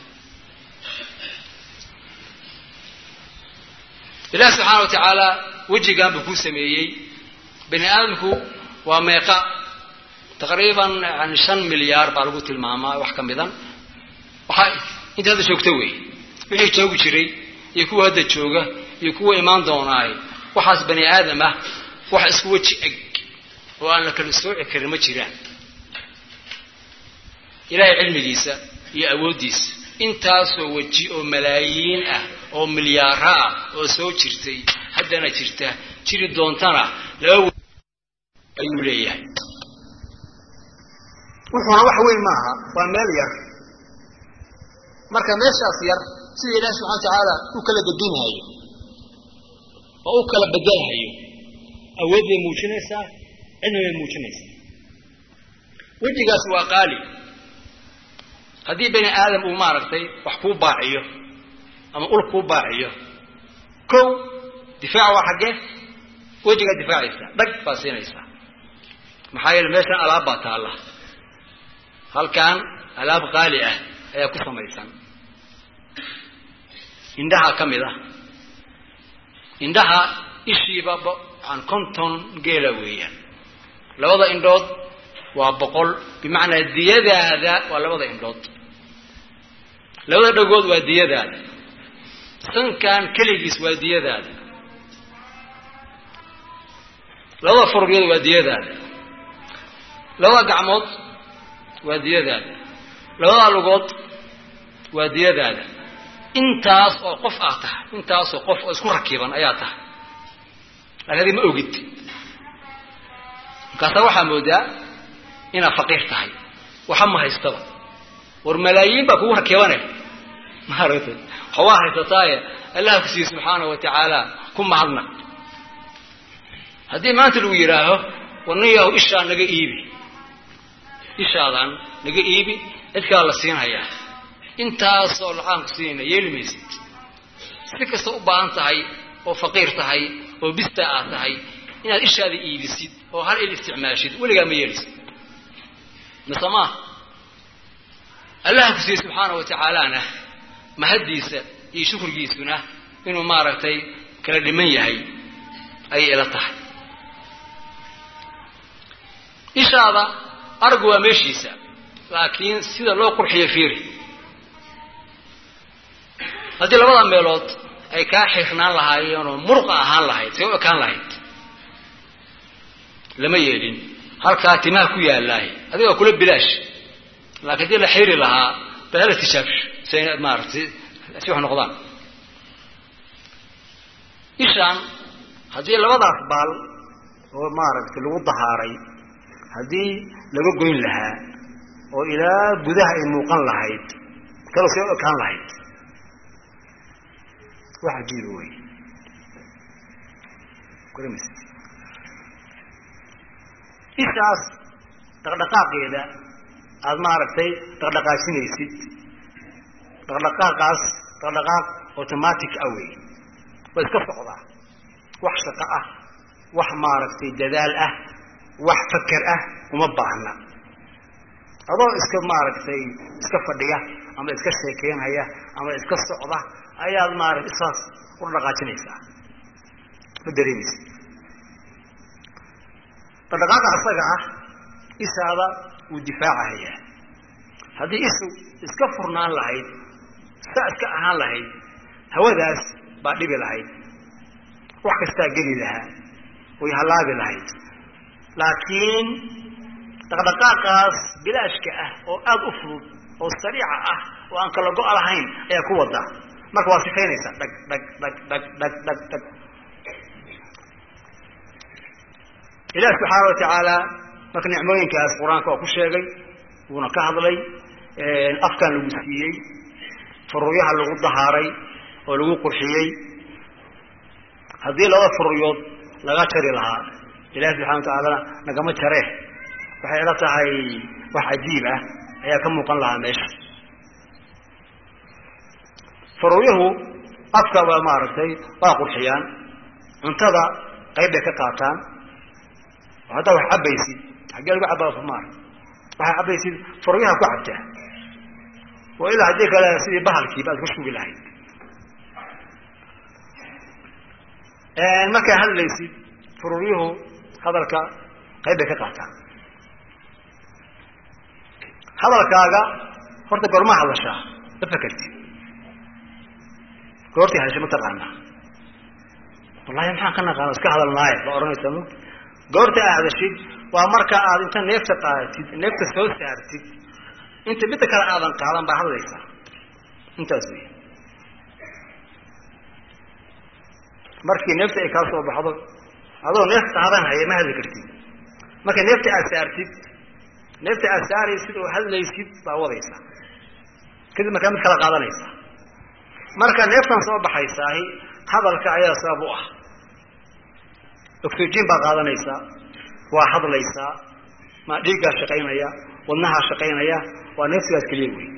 ilaah subxaana wa tacaala wejigan buu kuu sameeyey bani aadamku waa meeqa taqriiban yani shan milyaar baa lagu tilmaamaa wax ka midan waxaa inta hadda joogto wey wixii joogi jiray iyo kuwa hadda jooga iyo kuwa imaan doonaay waxaas bani aadam ah wax isku weji eg oo aan la kala sooci karin ma jiraan ilaahay cilmigiisa iyo awooddiisa intaasoo weji oo malaayiin ah oo milyaara ah oo soo jirtay haddana jirta jiri doontana laba ayuu leeyahay wuxuuna wax weyn maaha waa meel yar marka meeshaas yar sida ilaahi subxana wa tacaala u kala gedinaayo oo u kala bedelhayo awood bay muujinaysaa cilmi bay muujinaysaa wejigaas waa qaali haddii bani aadam uu maaragtay wax kuu baaciyo ama ul kuu baaciyo kow difaac waa xaggee wejigaad difaacaysaa dhag baad siinaysaa maxaa yeele meeshan alaab baa taalla halkan alaab qaali ah ayaa ku samaysan indhaha ka mid ah indhaha ishiiba an konton geela weeyaan labada indhood waa boqol bimacnaa diyadaada waa labada indhood labada dhagood waa diyadaada sankan keligiis waa diyadaada labada furgeed waa diyadaada labada gacmood waa diyadaada labada lugood waa diyadaada intaas oo qof ah tahay intaasoo qof oo isku rakiban ayaa tahay laakiin adi ma ogid markaasaa waxaa moodaa inaad faqiir tahay waxa ma haystaba war malaayiin baa kugu rakibane maaragtay waxbaa haysataaye allah ku siiye subxaana wa tacaala ku mahadnaq haddii maanta lagu yidhaaho warnayahu ishaa naga iibi ishaadan naga iibi cid kala la siinhayaa intaasoo lacaan ku siinayna yeeli maysid si kasta u baahan tahay oo faqiir tahay oo bista aad tahay inaad ishaada iibisid oo hal il isticmaashid weligaa ma yeelisid mise maa allah ku siiyey subxaana wa tacaalana mahaddiisa iyo shukrigiisuna inuu maaragtay kala dhiman yahay ayay ila tahay ishaada argu waa meeshiisa laakiin sida loo qurxiyo fiiri haddii labada meelood ay kaa xirnaan lahaayeenoo murqa ahaan lahayd say u ekaan lahayd lama yeelin halkaa timaha ku yaalaay adiga waa kula bilaash laakiin haddii la xiri lahaa bal hala tijaabsho say maaratay si wax noqdaan ishaan haddii labadaas baal oo maaragtay lagu dahaaray haddii laga goyn lahaa oo ilaa gudaha ay muuqan lahayd kalo say u ekaan lahayd wax cajiiba wey ishaas dhaqdhaqaaqeeda aada maaragtay dhaqdhaqaajinaysid dhaqdhaqaaqaas dhaqdhaqaaq automatic ah wey waa iska socdaa wax shaqo ah wax maaragtay dadaal ah wax faker ah uma baahna adoo iska maaragtay iska fadhiya ama iska sheekeynhaya ama iska socda ayaad maaragtay isaas u dhaqaajinaysaa ma dareemaysa dhaqdhaqaaqa asaga ah ishaada wuu difaacahayaa haddii isu iska furnaan lahayd sa iska ahaan lahayd hawadaas baa dhibi lahayd wax kastaa geli lahaa way hallaabi lahayd laakiin dhaqdhaqaaqaas bilaashka ah oo aada u fudud oo sariica ah oo aan kala go' lahayn ayaa ku wada marka waa sifaynaysaa dhag dhag dhag dhag dhag dhag dhag ilaah subxaana wa tacaala marka nicmooyinkaas qur-aanka waa ku sheegay wuuna ka hadlay afkan lagu siiyey furuyaha lagu dahaaray oo lagu qurxiyey haddii laba furuyood laga jari lahaa ilahi subxana wa tacaalana nagama jaree waxay ila tahay wax cajiib ah ayaa ka muuqan lahaa meesha furuuyahu afka waa maaragtay waa qurxiyaan cuntada qayb bay ka qaataan oo haddaa wax cabaysid xaggee lagu cabaa maar waxaa cabaysid furuyaha ku cabtaa oo ilaa haddii kale sidii bahalkiiba aad ku shugi lahayd markaa hadlaysid furuuryuhu hadalka qayb bay ka qaataan hadalkaaga horta goormaa hadashaa ma fakertid goortii hadasha ma taqaanaa wallahi maxaan ka naqaana iska hadalnaaye ba odhanaysa mu goorta aad hadashid waa marka aad inta neefta qaadatid neefta soo saartid inta midda kale aadan qaadan baa hadlaysaa intaas wey markii neefta ay kaa soo baxdo adoo neef qaadan haya ma hadli kartid marka neefta aad saartid neefta aad saaraysid oo hadlaysid baa wadaysaa kadib markaa mid kala qaadanaysaa marka neeftan soo baxaysaahi hadalka ayaa sabab u ah oxygen baa qaadanaysaa waa hadlaysaa ma dhiiggaa shaqaynaya wadnahaa shaqaynaya waa neefsigaas keliya wey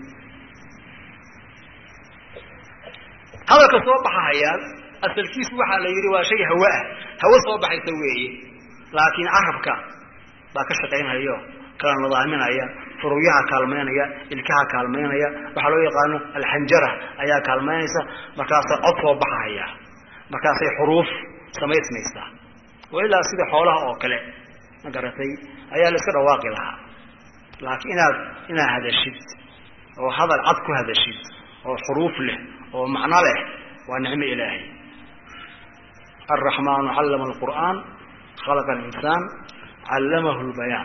hadalka soo baxahayaa asalkiisu waxaa la yidhi waa shay hawe ah hawe soo baxaysa weeye laakiin carabka baa ka shaqaynhayo kala nadaaminaya furuyaha kaalmaynaya ilkaha kaalmaynaya waxaa loo yaqaano alxanjara ayaa kaalmaynaysa markaasa cod soo baxahaya markaasay xuruuf samaysmaysaa oo ilaa sida xoolaha oo kale ma garatay ayaa la iska dhawaaqi lahaa laakiin inaad inaad hadashid oo hadal cad ku hadashid oo xuruuf leh oo macno leh waa nicmo ilaahay alraxmaanu callama alqur'aan khalaqa alinsaan callamahu lbayaan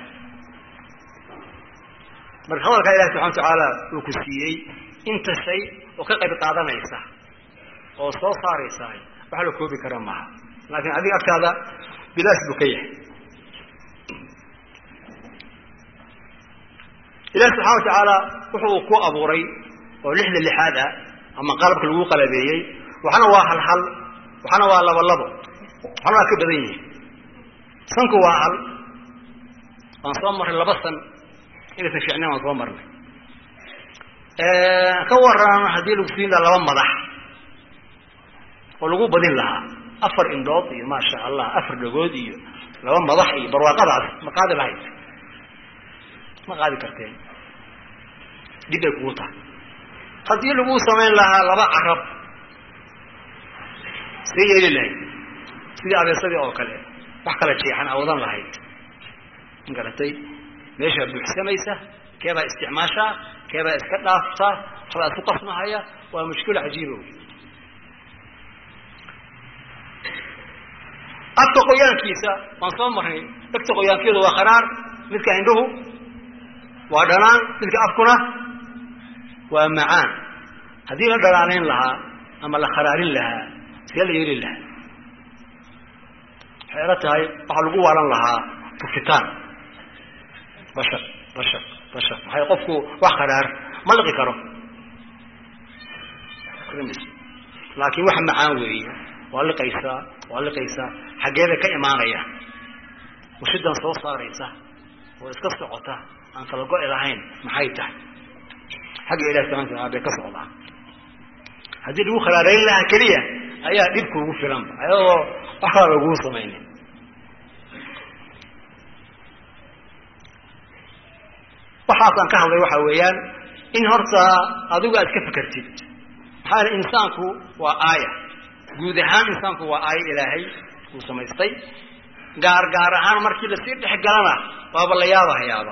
marka hadalkaa ilahi subxana wa tacaala uu ku siiyey inta shay oo ka qayb qaadanaysa oo soo saaraysa wax la koobi kara maaha laakiin adiga agtaada bilaash buu ka yahay ilahi subxana wa tacaala wuxuu ku abuuray oo lixda lixaad ah ama qalabka lagu qalabeeyey waxna waa hal hal waxna waa labo labo waxna waa ka badan yihi sanku waa hal waan soo marray laba san inaysan fiicnayn waan soo marnay ka waran haddii lagu siin lahaa laba madax oo lagu badin lahaa afar indhood iyo maasha allah afar dhagood iyo laba madax iyo barwaaqadaas ma qaadi lahayd ma qaadi karteen dib bay kugu tahay haddii lagu samayn lahaa laba carab see yeeli lahayd sidii abeesadii oo kale wax kala jeexan awadan lahayd ma garatay meeshaa buuxsamaysa keebaa isticmaashaa keebaa iska dhaaftaa waxbaa isku qasmahaya waa mushkilo cajiiba wey afka qoyaankiisa waan soo marnay dhegta qoyaankeedu waa kharaar midka indhuhu waa dhanaan midka afkuna waa macaan haddii la dhanaanayn lahaa ama la kharaarin lahaa see la yeeli lahaa waxay ila tahay waxaa lagu waalan lahaa tufitaan bashar bashar bashar maxay qofku wax kharaar ma liqi karo laakiin wax macaan weeye waa liqaysaa waa liqaysaa xaggeeda ka imaanaya washidan soo saaraysa oo iska socota aan kala go-i lahayn maxay tahay xagga ilahi subxana wataala bay ka socdaa haddii lagu kharaarayn lahaa keliya ayaa dhibka ugu filanba ayadoo wax kala laguu samaynin waxaasaan ka hadlay waxa weeyaan in horta adigu aad ka fekertid maxaa yale insaanku waa aaya guud ahaan insaanku waa aaya ilaahay uu samaystay gaar gaar ahaan markii lasii dhex galana waaba la yaabahayaaba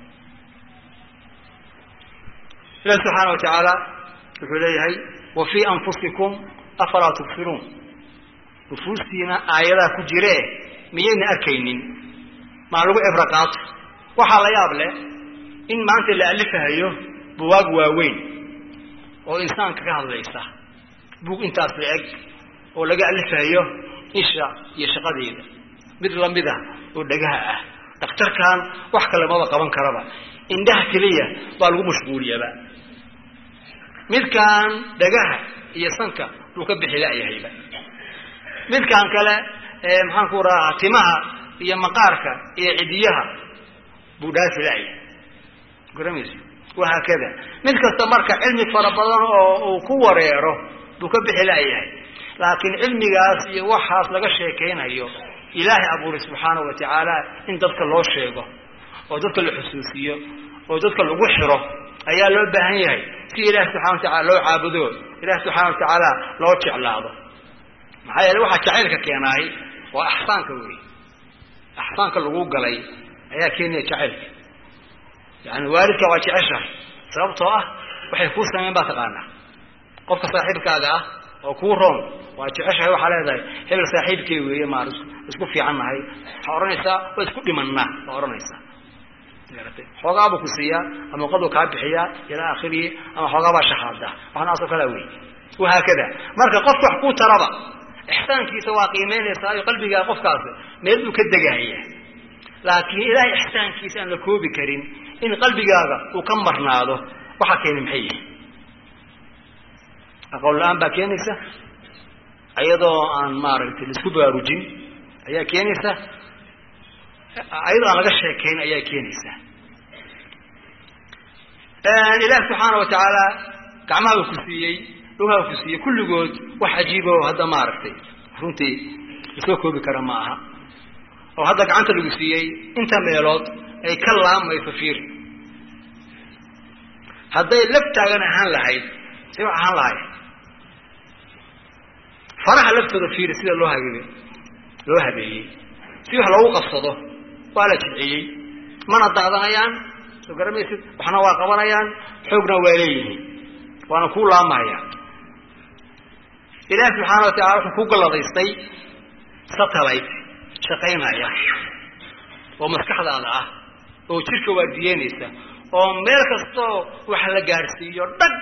ilahi subxaana wa tacaala wuxuu leeyahay wa fii anfusikum afalaa tubsiruun nufuustiina aayadaa ku jire miyayna arkaynin maa lagu cibro qaato waxaa la yaab leh in maanta la alifahayo buwaag waaweyn oo insaanka ka hadlaysa buug intaas la eg oo laga alifahayo isha iyo shaqadeeda mid lamida oo dhagaha ah dhakhtarkan wax kale maba qaban karaba indhaha keliya baa lagu mashquuliyaba midkan dhagaha iyo sanka buu ka bixi la-yahayba midkan kale maxaan ku rahaa timaha iyo maqaarka iyo cidiyaha buu dhaafi la-yahay garamaysa wahaakada mid kasta marka cilmi fara badan oo uu ku wareero buu ka bixi la-yahay laakiin cilmigaas iyo waxaas laga sheekaynayo ilaahay abuuray subxaanahu wa tacaala in dadka loo sheego oo dadka la xusuusiyo oo dadka lagu xiro ayaa loo baahan yahay si ilahi subxana wa tacala loo caabudo ilahi subxaana wa tacaala loo jeclaado maxaa yeele waxaa jacaylka keenaay waa axsaanka wey axsaanka lagu galay ayaa keenaya jacaylka yani waalidka waa jeceshahay sababtoo ah waxay kuu sameyn baa taqaanaa qofka saaxiibkaaga ah oo kuu roon waa jeceshahay waxaa leedahay hebel saaxiibkey weeye maar isku fiican nahay waxaa odhanaysaa waa isku dhimanaa waa odhanaysaa xoogaabuu ku siiyaa ama qaduu kaa bixiyaa ilaa akhirihi ama xoogaabaa shahaadaa waxnaasoo kalea wey wahaakada marka qofka wax kuu taraba ixsaankiisa waa qiimeynaysaa iyo qalbigaa qofkaasi meel buu ka degahaya laakiin ilaahay ixsaankiisa aan la koobi karin in qalbigaaga uu ka marnaado waxaa keeni maxay yihi aqoon la-aan baa keenaysa iyadoo aan maaragtay laisku baraarujin ayaa keenaysa ayadoo aan laga sheekayn ayaa keenaysa ilaah subxaana wa tacaala gacmaha ku siiyey dhugaha ku siiyey kulligood wax cajiibo hadda maaragtay runtii lasoo koobi kara ma aha oo hadda gacanta lagu siiyey inta meelood ay ka laamayso fiiri hadday laf taagan ahaan lahayd say wax ahaan lahayd faraha laftooda fiiri sida loo habe loo habeeyey si wax loogu qabsado waa la jilciyey mana daadanayaan soo garamaysid waxna waa qabanayaan xoogna waa leeyihiin waana kuu laamahayaan ilaahi subxaana wa tacala wuxuu ku galladaystay satellite shaqaynaya oo maskaxdaada ah oo jirka waardiyeynaysa oo meel kastoo wax la gaadhsiiyo dhag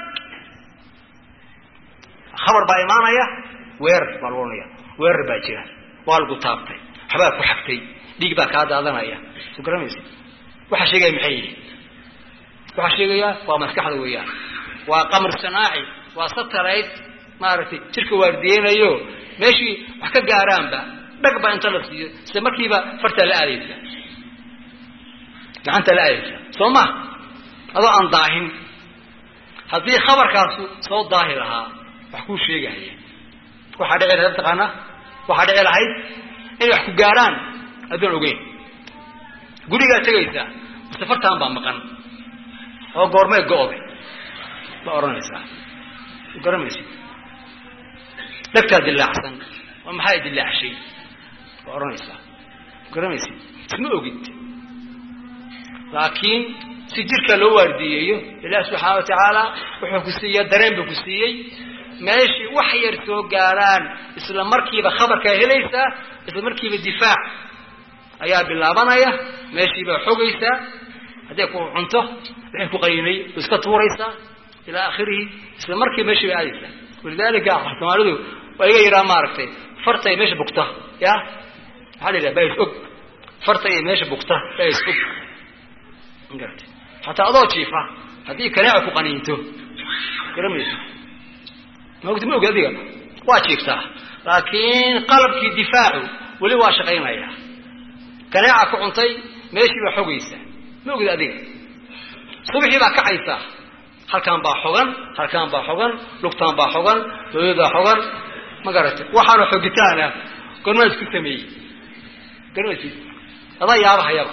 khabar baa imaanaya weerar baa lagu ohanaya weerar baa jira waa lagu taabtay waxbaa ku xagtay dhiig baa kaa daadanaya soo garamaysa waxaa sheegaya maxay yihi waxaa sheegaya waa maskaxda weeyaan waa qamar sanaaci waa satellite maaragtay jirka waardiyeynayo meeshii wax ka gaaraanba dhag baa inta la siiyo isla markiiba fartaa la aadaysa gacanta la aadaysa soo ma adoo aan daahin haddii khabarkaasu soo daahi lahaa wax kuu sheegahaya waxaa dhici lahayd taqaanaa waxaa dhici lahayd inay wax ku gaaraan addoon ogeyn gurigaa tegaysaa mase fartaan baa maqan oo goormee go-day ba odhanaysaa garamaysid dhagtaa dilaacsan oo maxaa dilaacshay ba odhanaysaa garamaysid isma ogid laakiin si jirka loo waardiyeeyo ilaah subxaana wa tacaala wuxuu ku siiya dareen buu ku siiyey meeshii wax yar soo gaaraan isla markiiba khabarkaa helaysaa isla markiiba difaac ayaa bilaabanaya meeshiibaa xogaysaa hadday ku cunto wixii ku qaynay u iska tuuraysaa ilaa akhirihi isla markiiba meeshii bay aadaysaa walidaalika soomaalidu waa iga yidhaha maaragtay fartay meesha bugta ya maxaa la yidhaha baa is og farta iyo meesha bugta baa is og magarata xataa adoo jiifa haddii kaneeca ku qaniinto garamaysa maogta ma ogi adiga waa jiiftaa laakiin qalabkii difaacu weli waa shaqaynaya kaneeca ku cuntay meeshii baa xogaysa ma ogid adiga subaxii baa kacaysaa halkaan baa xogan halkaan baa xogan lugtaan baa xogan dooyadaa xogan ma garatay waxaana xogitaana gormaa isku sameeyey garmaysid adaa yaabahayaba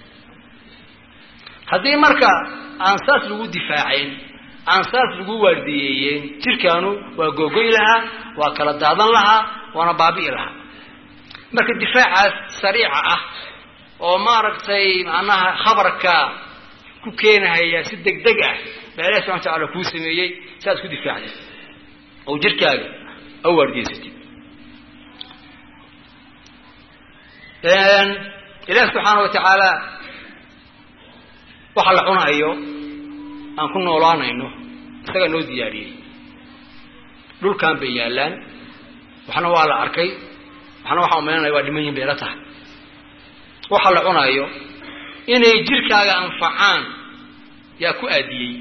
haddii marka aan saas lagu difaacayn aan saas lagu waardiyeeyeen jirkaanu waa googoy lahaa waa kala daadan lahaa waana baabi'i lahaa marka difaacaas sariica ah oo maaragtay macnaha khabarka ku keenahaya si deg deg ah baa ilahi subxana watacaala kuu sameeyey saad ku difaacday oo jirkaaga a waardiyeysatid ilahi subxaana wa tacaala waxa la cunayo aan ku noolaanayno isagaa noo diyaariyey dhulkan bay yaallaan waxna waa la arkay waxna waxaa umaynanaya waa dhiman yihin bay la tahay waxa la cunayo inay jirkaaga anfacaan yaa ku aadiyey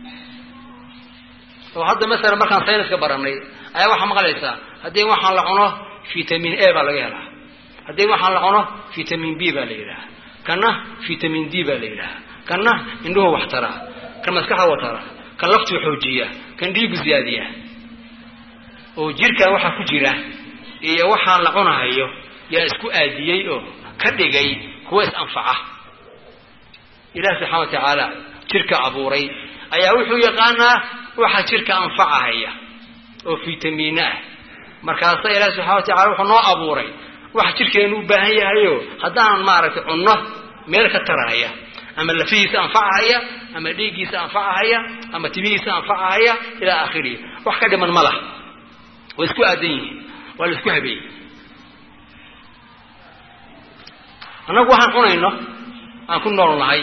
oo hadda masalan markaan sayniska baranay ayaa waxaa maqlaysaa haddii waxaan la cuno vitamin a baa laga helaa haddii waxaan la cuno vitamin b baa la yidhaha kana vitamin d baa la yidhaha kana indhuhu wax taraa kan maskaxa wa taraa kan laftuu xoojiya kan dhiigu ziyaadiya oo jirkan waxaa ku jira iyo waxaan la cunahayo yaa isku aadiyey oo ka dhigay kuwa is anfaca ilahi subxana wa tacaala jirka abuuray ayaa wuxuu yaqaanaa waxa jirka anfacahaya oo vitamiino ah markaasa ilahi subxana wa tacala wuxuu noo abuuray waxa jirkeenu u baahan yahayo haddaan maaragtay cunno meel ka tarahaya ama lafihiisa anfacahaya ama dhiiggiisa anfacahaya ama timihiisa anfacahaya ilaa aakhirihi wax ka dhiman ma laha way isku aadan yihiin waa la isku habeeyey annagu waxaan cunayno aan ku nool nahay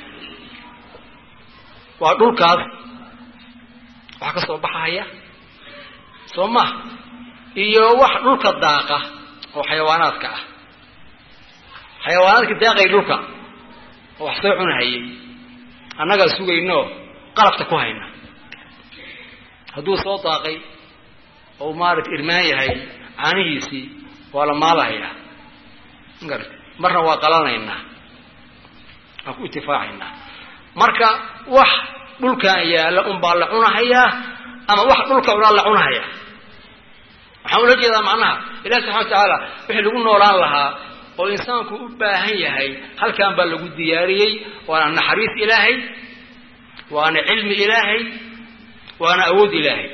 waa dhulkaas wax ka soo baxahaya soo ma iyo wax dhulka daaqa oo xayawaanaadka ah xayawaanaadka daaqay dhulka oo wax soo cunahayay annagaa sugayno qalabta ku hayna hadduu soo daaqay oo maarata irmaan yahay caanihiisii waa la maalahayaa magarata marna waa qalanaynaa waan ku itifaacaynaa marka wax dhulkan yaalla unbaa la cunahayaa ama wax dhulka unaa la cunahayaa waxaan ula jeedaa macnaha ilahi subxana wa tacaala wixii lagu noolaan lahaa oo insaanku u baahan yahay halkan baa lagu diyaariyey waana naxariis ilaahay waana cilmi ilaahay waana awood ilaahay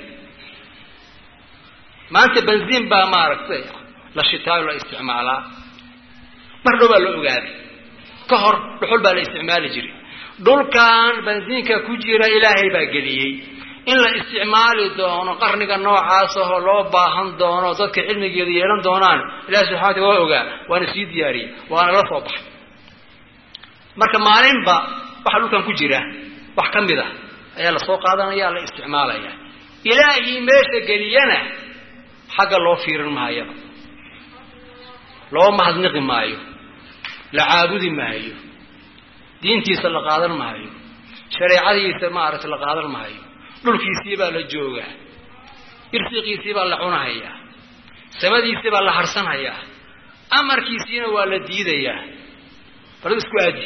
maanta benziin baa maaragtay la shitaayo la isticmaalaa mar dhow baa la ogaaday ka hor dhuxul baa la isticmaali jiray dhulkan benziinka ku jira ilaahay baa geliyey in la isticmaali doono qarniga noocaas ahoo loo baahan doono dadka cilmigeeda yeelan doonaan ilahi subxana wataala waa ogaa waana sii diyaariyey waana la soo baxay marka maalinba waxa dhulkan ku jira wax ka mid a ayaa lasoo qaadanaya la isticmaalaya ilaahii meesha geliyana xagga loo fiirin maayaba loo mahadniqi maayo la caabudi maayo diintiisa la qaadan maayo shareecadiisa maaragtay la qaadan maayo dhulkiisii baa la joogaa irsiqiisii baa la cunahayaa samadiisii baa la harsanhayaa amarkiisiina waa la diidayaa bal isku aadi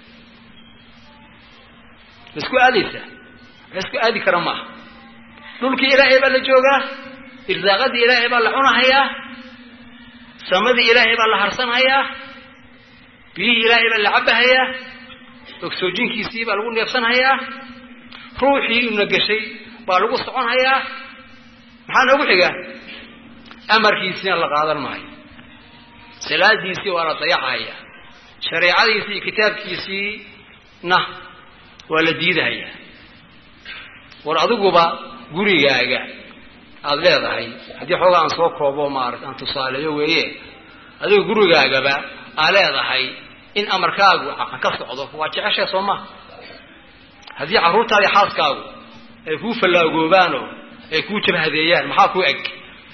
ma isku aadaysaa wax isku aadi kara maaha dhulkii ilaahay baa la joogaa irsaaqadii ilaahay baa la cunahayaa samadii ilaahay baa la harsanhayaa biyihii ilaahay baa la cabahayaa ogsoojinkiisii baa lagu neefsanhayaa ruuxii una gashay baa lagu soconhayaa maxaa noogu xiga amarkiisiina la qaadan maayo salaadiisii waa la dayacahaya shareecadiisii iyo kitaabkiisiina waa la diidahayaa war adiguba gurigaaga aada leedahay haddii xoogaa aan soo koobo maarata aan tusaaleeyo weeye adiga gurigaagaba aa leedahay in amarkaagu ka socdo waa jeceshay soo maha haddii carruurtaadi xaaskaagu ay kuu fallaagoobaanoo ay kuu jabhadeeyaan maxaa kuu eg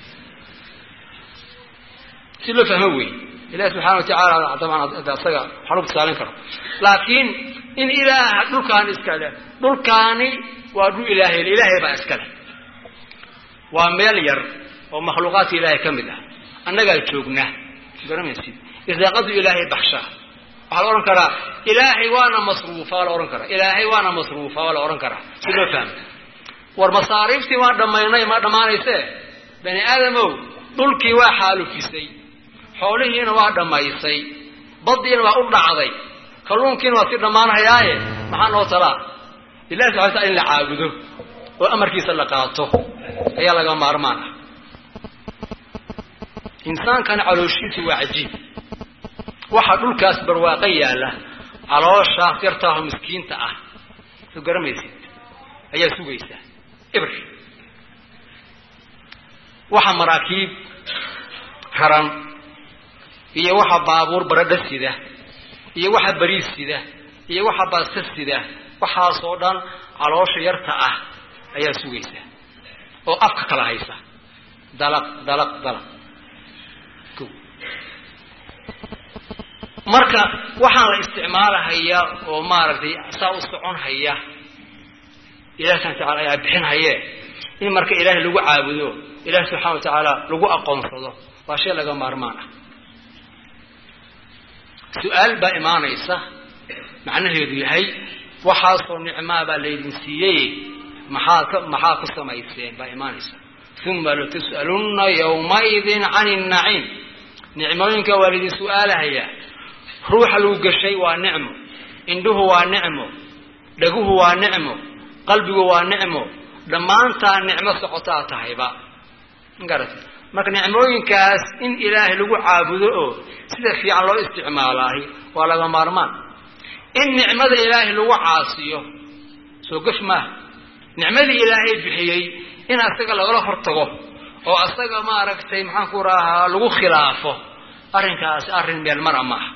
si loo fahmo wey ilahi subxana wa tacaala dabcan asaga waxaa lagu tusaalin karo laakiin in ilaaha dhulkaani iskale dhulkaani waa dhul ilaahay ilaahay baa iskale waa meel yar oo makhluuqaadka ilaahay ka mid ah annagaa joogna garamaysid irsaaqadu ilaahay baxshaa waxaa la odhan karaa ilaahay waana masruufa waa la odhan karaa ilaahay waana masruufa waa la odhan karaa si loo fahmo war masaariiftii waa dhammaynay ma dhammaanayse bani aadamow dhulkii waa xaalufisay xoolihiina waa dhammaysay baddiina waa u dhacday kalluunkiina waa sii dhammaanhayaaye maxaa noo talaa ilahi subxana tala in la caabudo oo amarkiisa la qaato ayaa laga maarmaan ah insaankana calooshiisu waa cajiib waxaa dhulkaas barwaaqo yaalla calooshaas yartaaho miskiinta ah soo garamaysid ayaa sugaysaa ibr waxa maraakiib raran iyo waxa baabuur baradha sida iyo waxa bariis sida iyo waxa baasta sida waxaasoo dhan caloosha yarta ah ayaa sugaysa oo afka kala haysa dalaq dalaq dalaq marka waxaan la isticmaalahaya oo maaragtay saa u socon haya ilahi subxana watacala ayaa bixin haye in marka ilaahay lagu caabudo ilahi subxana wa tacaala lagu aqoonsado waa shay laga maarmaan ah su-aal baa imaanaysa macnaheedu yahay waxaasoo nicmaa baa laydin siiyey maxaad ka maxaa ku samayseen baa imaanaysa uma latus'alunna yawmaidin can innaciim nicmooyinka waa laydin su-aalahayaa ruuxa lagu gashay waa nicmo indhuhu waa nicmo dhaguhu waa nicmo qalbigu waa nicmo dhammaantaa nicmo socotaa tahayba magarata marka nicmooyinkaas in ilaahay lagu caabudo oo sida fiican loo isticmaalaahi waa laga maarmaan in nicmada ilaahay lagu caasiyo soo gaf maaha nicmadii ilaahay bixiyey in asaga lagala hortago oo asaga maaragtay maxaan ku rahaa lagu khilaafo arrinkaasi arrin meel mara maaha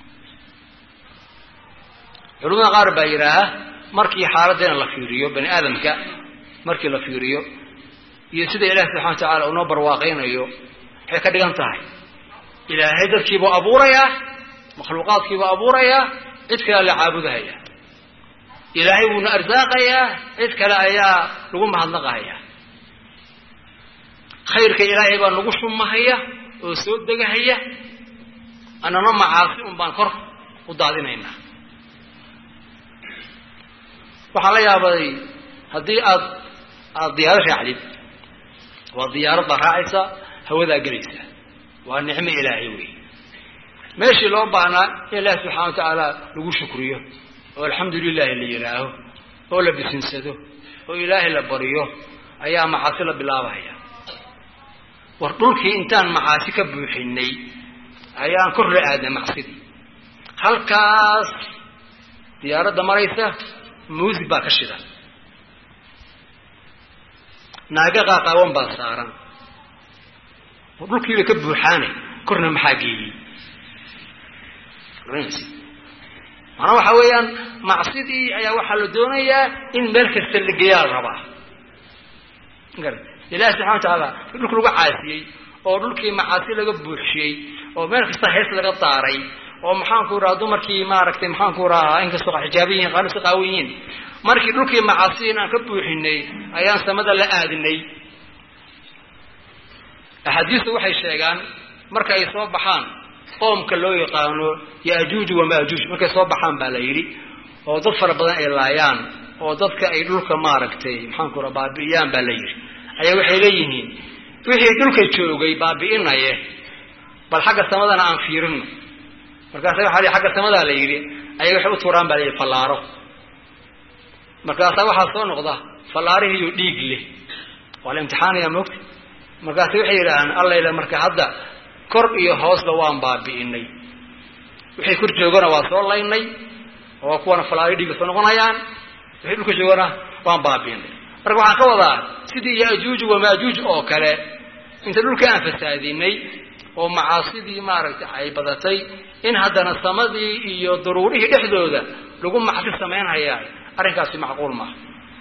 culamada qaar baa yidhaaha markii xaaladdeena la fiiriyo bani aadamka markii la fiiriyo iyo sida ilahi subxana wa tacaala unoo barwaaqaynayo waxay ka dhigan tahay ilaahay dadkiibuu abuurayaa makhluuqaadkiibuu abuurayaa cid kale la caabudahaya ilaahay wuuna arsaaqayaa cid kale ayaa lagu mahadnaqahaya khayrka ilaahay baa nagu shumahaya oo soo degahaya annana macaasi un baan kor u daadinaynaa waxaan la yaabaday haddii aad aada diyaaro raacdid waa diyaarad baa raacaysa hawadaa gelaysa waa nicmo ilaahay wey meeshii loo baahnaa in ilaahi subxana wa tacaala lagu shukriyo oo alxamdu lilahi la yidhaaho oo la bisinsado oo ilaahay la bariyo ayaa macaasi la bilaabahaya war dhulkii intaan macaasi ka buuxinay ayaan kor la aadnay macsidii halkaas diyaaradda maraysa muusig baa ka shida naaga qaaqaawan baa saaran oo dhulkiiba ka buuxaanay korna maxaa geeyey macnaa waxa weeyaan macsidii ayaa waxaa la doonayaa in meel kasta la geeyaa la rabaa ilahi subxana wa tacaala dhulka lagu caasiyey oo dhulkii macaasi laga buuxiyey oo meel kasta hees laga daaray oo maxaanku rahaa dumarkii maaragtay maxaanku rahaa inkastoo xijaaban yihin qaarsi qaawan yihiin markii dhulkii macaasiin aan ka buuxinay ayaan samada la aadinay axaadiistu waxay sheegaan marka ay soo baxaan qoomka loo yaqaano yaajuuj wamaajuuj markay soo baxaan baa la yidhi oo dad fara badan ay laayaan oo dadka ay dhulka maaragtay maxaanku raha baabi'iyaan baa la yidhi ayaa waxay leeyihiin wixii dhulka joogay baabi'inaye bal xagga samadana aan fiirino markaasa waxa xagga samadaa la yidhi ayay waxay u tuuraan baa la yidhi fallaaro markaasaa waxaa soo noqda fallaarihiiyo dhiig leh waa la imtixaanaya moogta markaase waxay yidhaahaan allayla marka hadda kor iyo hoosba waan baabi'inay wixii kor joogana waa soo laynay oo kuwana fallaari dhiiga soo noqonayaan wixii dhulka joogana waan baabi'inay marka waxaan ka wadaa sidii yaajuuj wamaajuuj oo kale inta dhulka aan fasaadinay oo macaasidii maaragtay ay badatay in haddana samadii iyo daruurihii dhexdooda lagu macsi samaynhayaa arrinkaasi macquul maaha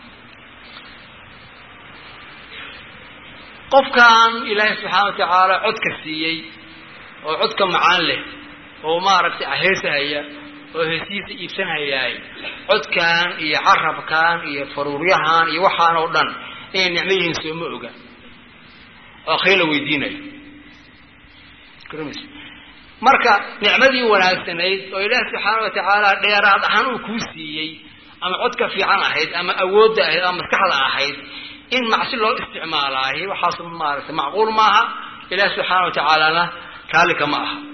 qofkan ilaahay subxaana wa tacaala codka siiyey oo codka macaan leh oo maaragtay aheesahaya oo heesihiisa iibsanhayaay codkan iyo carabkan iyo faruuryahan iyo waxaan oo dhan inay nicmo yihiin sooma oga oo akhri la weydiinayo marka nicmadii wanaagsanayd oo ilaahi subxaana wa tacaala dheeraad ahaan uu kuu siiyey ama codka fiican ahayd ama awoodda ahayd ama maskaxda ahayd in macsi loo isticmaalaahi waxaas maaragtay macquul maaha ilaahi subxaana wa tacaalana raallika ma aha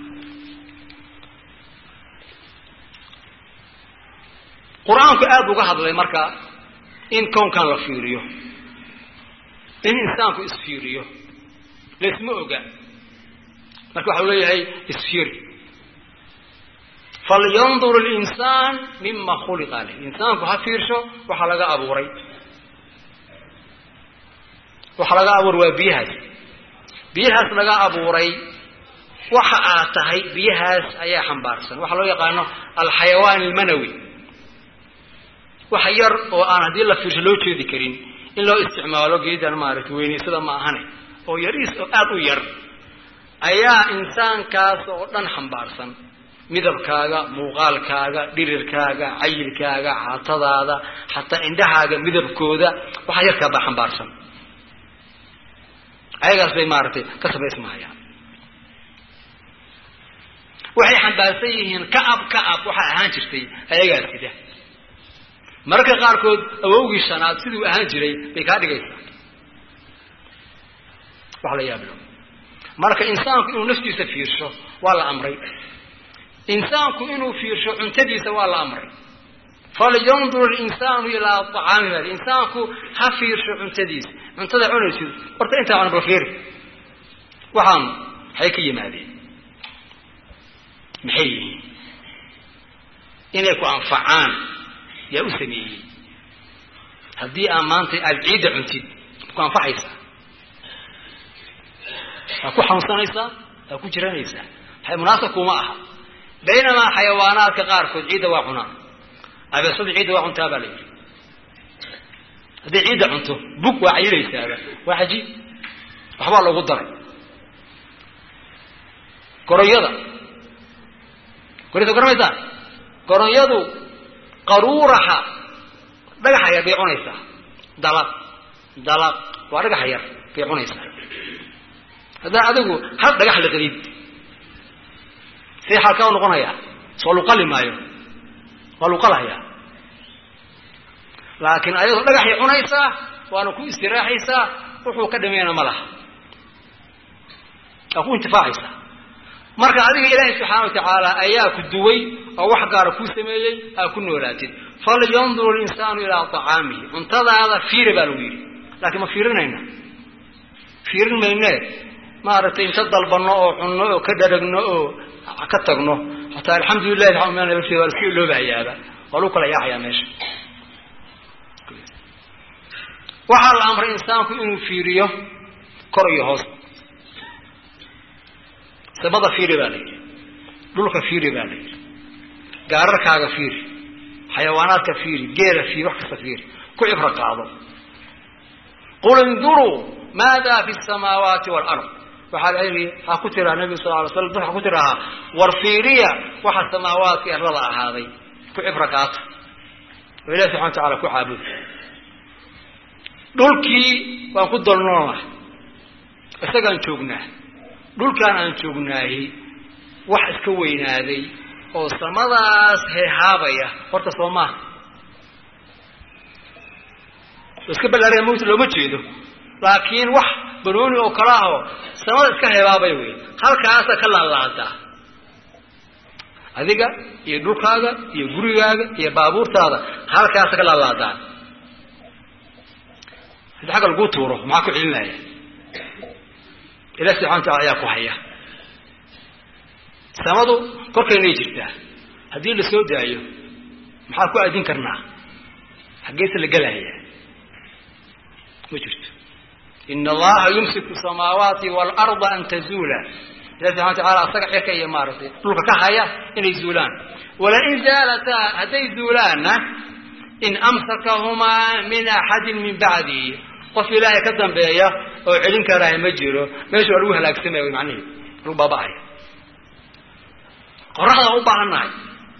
qur-aanku aada uga hadlay marka in kownkan la fiiriyo in insaanku isfiiriyo laisma oga marka waxau leeyahay isfiiri falyandur linsaan mima khuliqa leh insaanku ha fiirsho waxaa laga abuuray waxaa laga abuuray waa biyahaas biyahaas laga abuuray waxa aad tahay biyahaas ayaa xambaarsan waxaa loo yaqaano alxayawaan almanawi wax yar oo aan haddii la fiirsho loo jeedi karin in loo isticmaalo geedan maaragtay weynaysada ma ahane oo yariis oo aada u yar ayaa insaankaas oo dhan xambaarsan midabkaaga muuqaalkaaga dhirirkaaga cayilkaaga caatadaada xataa indhahaaga midabkooda waxaa yarkaa baa xambaarsan ayagaas bay maaragtay ka samaysmahayaan waxay xambaarsan yihiin ka-ab ka-ab waxaa ahaan jirtay ayagaas sida mararka qaarkood awowgii shanaad siduu ahaan jiray bay kaa dhigaysaa wax la yaablo marka insaanku inuu naftiisa fiirsho waa la amray insaanku inuu fiirsho cuntadiisa waa la amray falyandur linsaanu ilaa acaami bal insaanku ha fiirsho cuntadiisa cuntada cunaysid horta intaa cuna bal fiiri waxaan maxay ka yimaadeen maxay yihiin inay ku anfacaan yaa u sameeyey haddii aa maanta aada ciidda cuntid ku anfacaysaa waa ku xanuunsanaysaa waa ku jiranaysaa munaasab kuma aha baynamaa xayawaanaadka qaarkood ciidda waa cunaan abeesada ciidda waa cuntaa baa la yidhi hadday ciidda cunto bug waa cayilaysaaba waa cajiib waxbaa loogu daray goronyada goraysa garamaysaan goronyadu qaruuraha dhagaxa yar bay cunaysaa dalaq dalaq waa dhagaxa yar bay cunaysaa haddaa adigu hal dhagax la qadid see xaalkaa u noqonayaa soo luqali maayo waa luqalahayaa laakiin ayadoo dhagaxay cunaysaa waana ku istiraaxaysaa wuxuu ka dhameeyana ma laha waa ku intifaacaysaa marka adiga ilaahay subxaana wa tacaala ayaa ku duway oo wax gaara kuu sameeyey aa ku noolaatid falyandur linsaanu ilaa acaamihi cuntadaada fiira baa lagu yidhi laakiin ma fiirinayna fiirin mayne maaragtay inta dalbanno oo cunno oo ka dharagno oo ka tagno hataa alxamdulilahi waa iska iloobahayaaba waa lagu kala yaacayaa meesha waxaa la amray insaanku inuu fiiriyo kor iyo hoos samada fiiri baa la yidhi dhulka fiiri baa la yidhi gaararkaaga fiiri xayawaanaadka fiiri geela fiiri wax kasta fiiri ku cibro qaado qul induruu maada fi samaawaati waalard waxaa la yidhi waxaa ku tiraa nabigu sal alay slam waxaa ku tirahaa war fiiriya waxa samaawaadka erlada ahaaday ku cibro qaata oo ilahi subxana wa tacala ku caabuda dhulkii waan ku dolnoolnah isagaan joognaa dhulkaan aan joognaahi wax iska weynaaday oo samadaas heehaabaya horta soo maaha oo iska ballaaraya mawta looma jeedo laakiin wax banooni oo kala ahoo samada iska heehaabaya wey halkaasa ka laalaadaa adiga iyo dhulkaaga iyo gurigaaga iyo baabuurtaada halkaasa ka laalaadaan haddii xagga laguu tuuro maxaa ku celinaya ilahi subxana wa tacala ayaa ku haya samadu korkaynay jirtaa haddii la soo daayo maxaa ku aadin karnaa xaggeese la gelaya ma jirto ina allaha yumsiku samaawaati waalarda an tazuula ilahi subxana wa tacala asaga cirka iyo maaragtay dhulka ka haya inay zuulaan walain zaalataa hadday zuulaanna in amsakahumaa min axadin min bacdihi qof ilaahay ka dambeeya oo celin karaaha ma jiro meesha waa lagu halaagsamaya wy macnihi lagu baaba'aya qoraxdaan u baahan nahay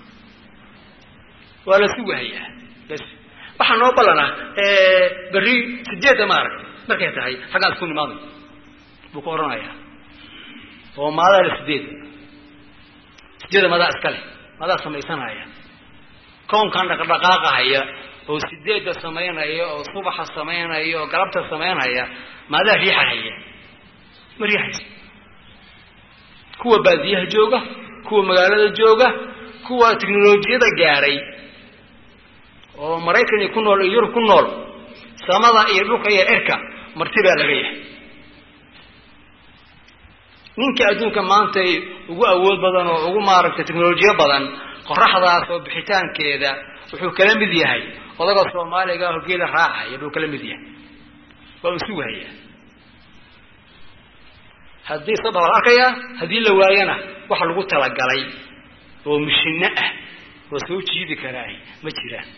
waa la sugahayaa bas waxaa noo ballanah berri sideedda maaragtay markay tahay xaggaan isku nimaaday buu ku odhanayaa oo maadaa la sideedda sideedda madaa iska leh madaa samaysanaya koonkan dhaqdhaqaaqahaya oo sideedda samaynaya oo subaxa samaynaya oo galabta samaynaya maadaa riixahaya ma riixaysa kuwa baadiyaha jooga kuwa magaalada jooga kuwa teknolojiyada gaadhay oo maraykan iyo ku nool iyo yurub ku nool samada iyo dhulka iyo cirka marti baa laga yahay ninka adduunka maanta ugu awood badan oo ugu maaragtay teknolojiyo badan qoraxdaas oo bixitaankeeda wuxuu kala mid yahay odaga soomaaliga oo geela raacaya buu kala mid yahay waa uu sugahaya haddii sabab la arkayaa haddii la waayana waxa lagu talagalay oo mishino ah oo soo jiidi karaahi ma jiraan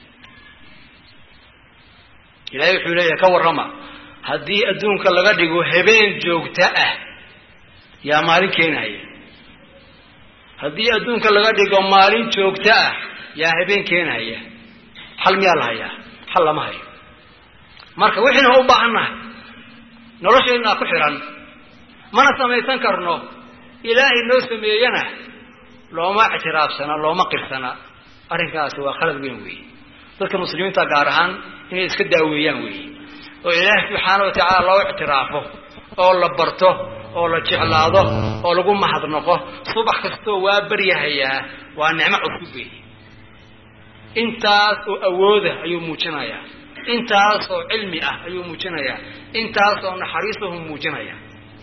ilaahay wuxuu leeyahay ka warrama haddii adduunka laga dhigo habeen joogto ah yaa maalin keenaya haddii adduunka laga dhigo maalin joogto ah yaa habeen keenaya xal miyaa la hayaa xal lama hayo marka wixiina u baahan nahay nolosheennaa ku xihan mana samaysan karno ilaahay noo sameeyena looma ictiraafsana looma qirsana arrinkaasi waa khalad weyn weeye dadka muslimiinta gaar ahaan inay iska daaweeyaan weeye oo ilaahay subxaana wa tacaala loo ictiraafo oo la barto oo la jeclaado oo lagu mahadnaqo subax kastoo waa baryahayaa waa nicmo cusub weeye intaas oo awooda ayuu muujinayaa intaas oo cilmi ah ayuu muujinayaa intaas oo naxariisahu muujinaya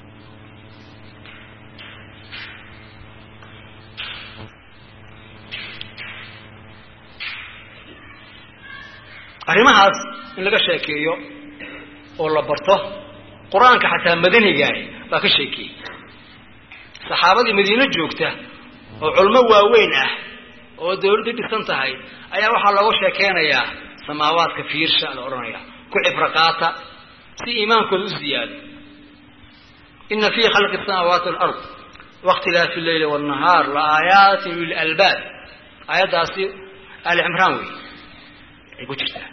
arrimahaas in laga sheekeeyo oo la barto qur-aanka xataa madanigaah baa ka sheekeeyey saxaabadii madiino joogta oo culmo waaweyn ah oo dawladdu dhisan tahay ayaa waxaa looga sheekeynayaa samaawaadka fiirsha la odhanaya ku cibro qaata si iimaankooda u ziyaado ina fii khalqi samaawaati walard waاkhtilaafi leyli wاnnahaar la aayaatin lilalbaab aayaddaasi ali cimraan wey ay ku jirtaa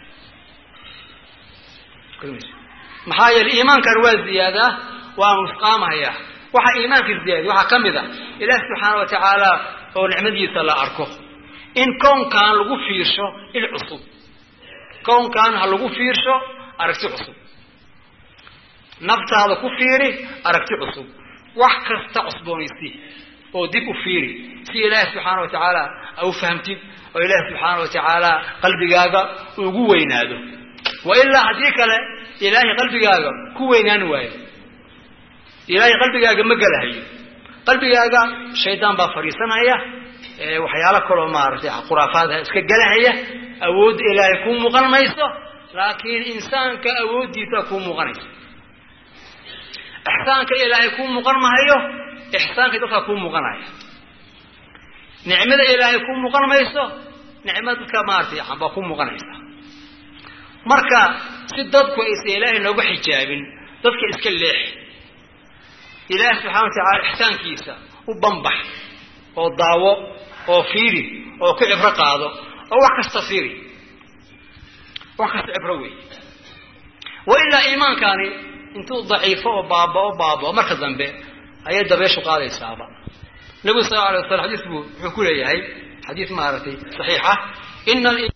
maxaa yeele iimaankan waa ziyaadaa waa nusqaamaya waxaa iimaanka ziyaadiy waxaa ka mid a ilaah subxaana wa tacaala oo nicmadiisa la arko in kownkan lagu fiirsho il cusub kownkan ha lagu fiirsho aragti cusub naftaada ku fiiri aragti cusub wax kasta cusboonaysi oo dib u fiiri si ilaahi subxaana wa tacaala a u fahamtid oo ilaahi subxaana wa tacaala qalbigaaga ugu weynaado wa ilaa haddii kale ilaahay qalbigaaga ku weynaan waayo ilaahay qalbigaaga ma gelahayo qalbigaaga shaydaan baa fadhiisanaya waxyaalo kaloo maaragtay khuraafaadha iska gelahaya awoodda ilaahay kuu muuqan mayso laakiin insaanka awooddiisa kuu muuqanaysa ixsaanka ilaahay kuu muuqan mahayo ixsaanka dadka kuu muuqanaya nicmada ilaahay kuu muuqan mayso nicmada dadka maaratay baa kuu muuqanaysa marka si dadku aysa ilaahay nooga xijaabin dadka iska leex ilaahi subxana wa tacaala ixsaankiisa u banbax oo daawo oo fiiri oo ku cibro qaado oo wax kasta fiiri wax kasta cibro wey wa ilaa iimaankani intuu daciifo oo baabao baabao marka dambe ayay dabeeshu qaadaysaaba nebigu sal la alay waslam xadiis buu wuxuu ku leeyahay xadiis maaragtay saxiixa ina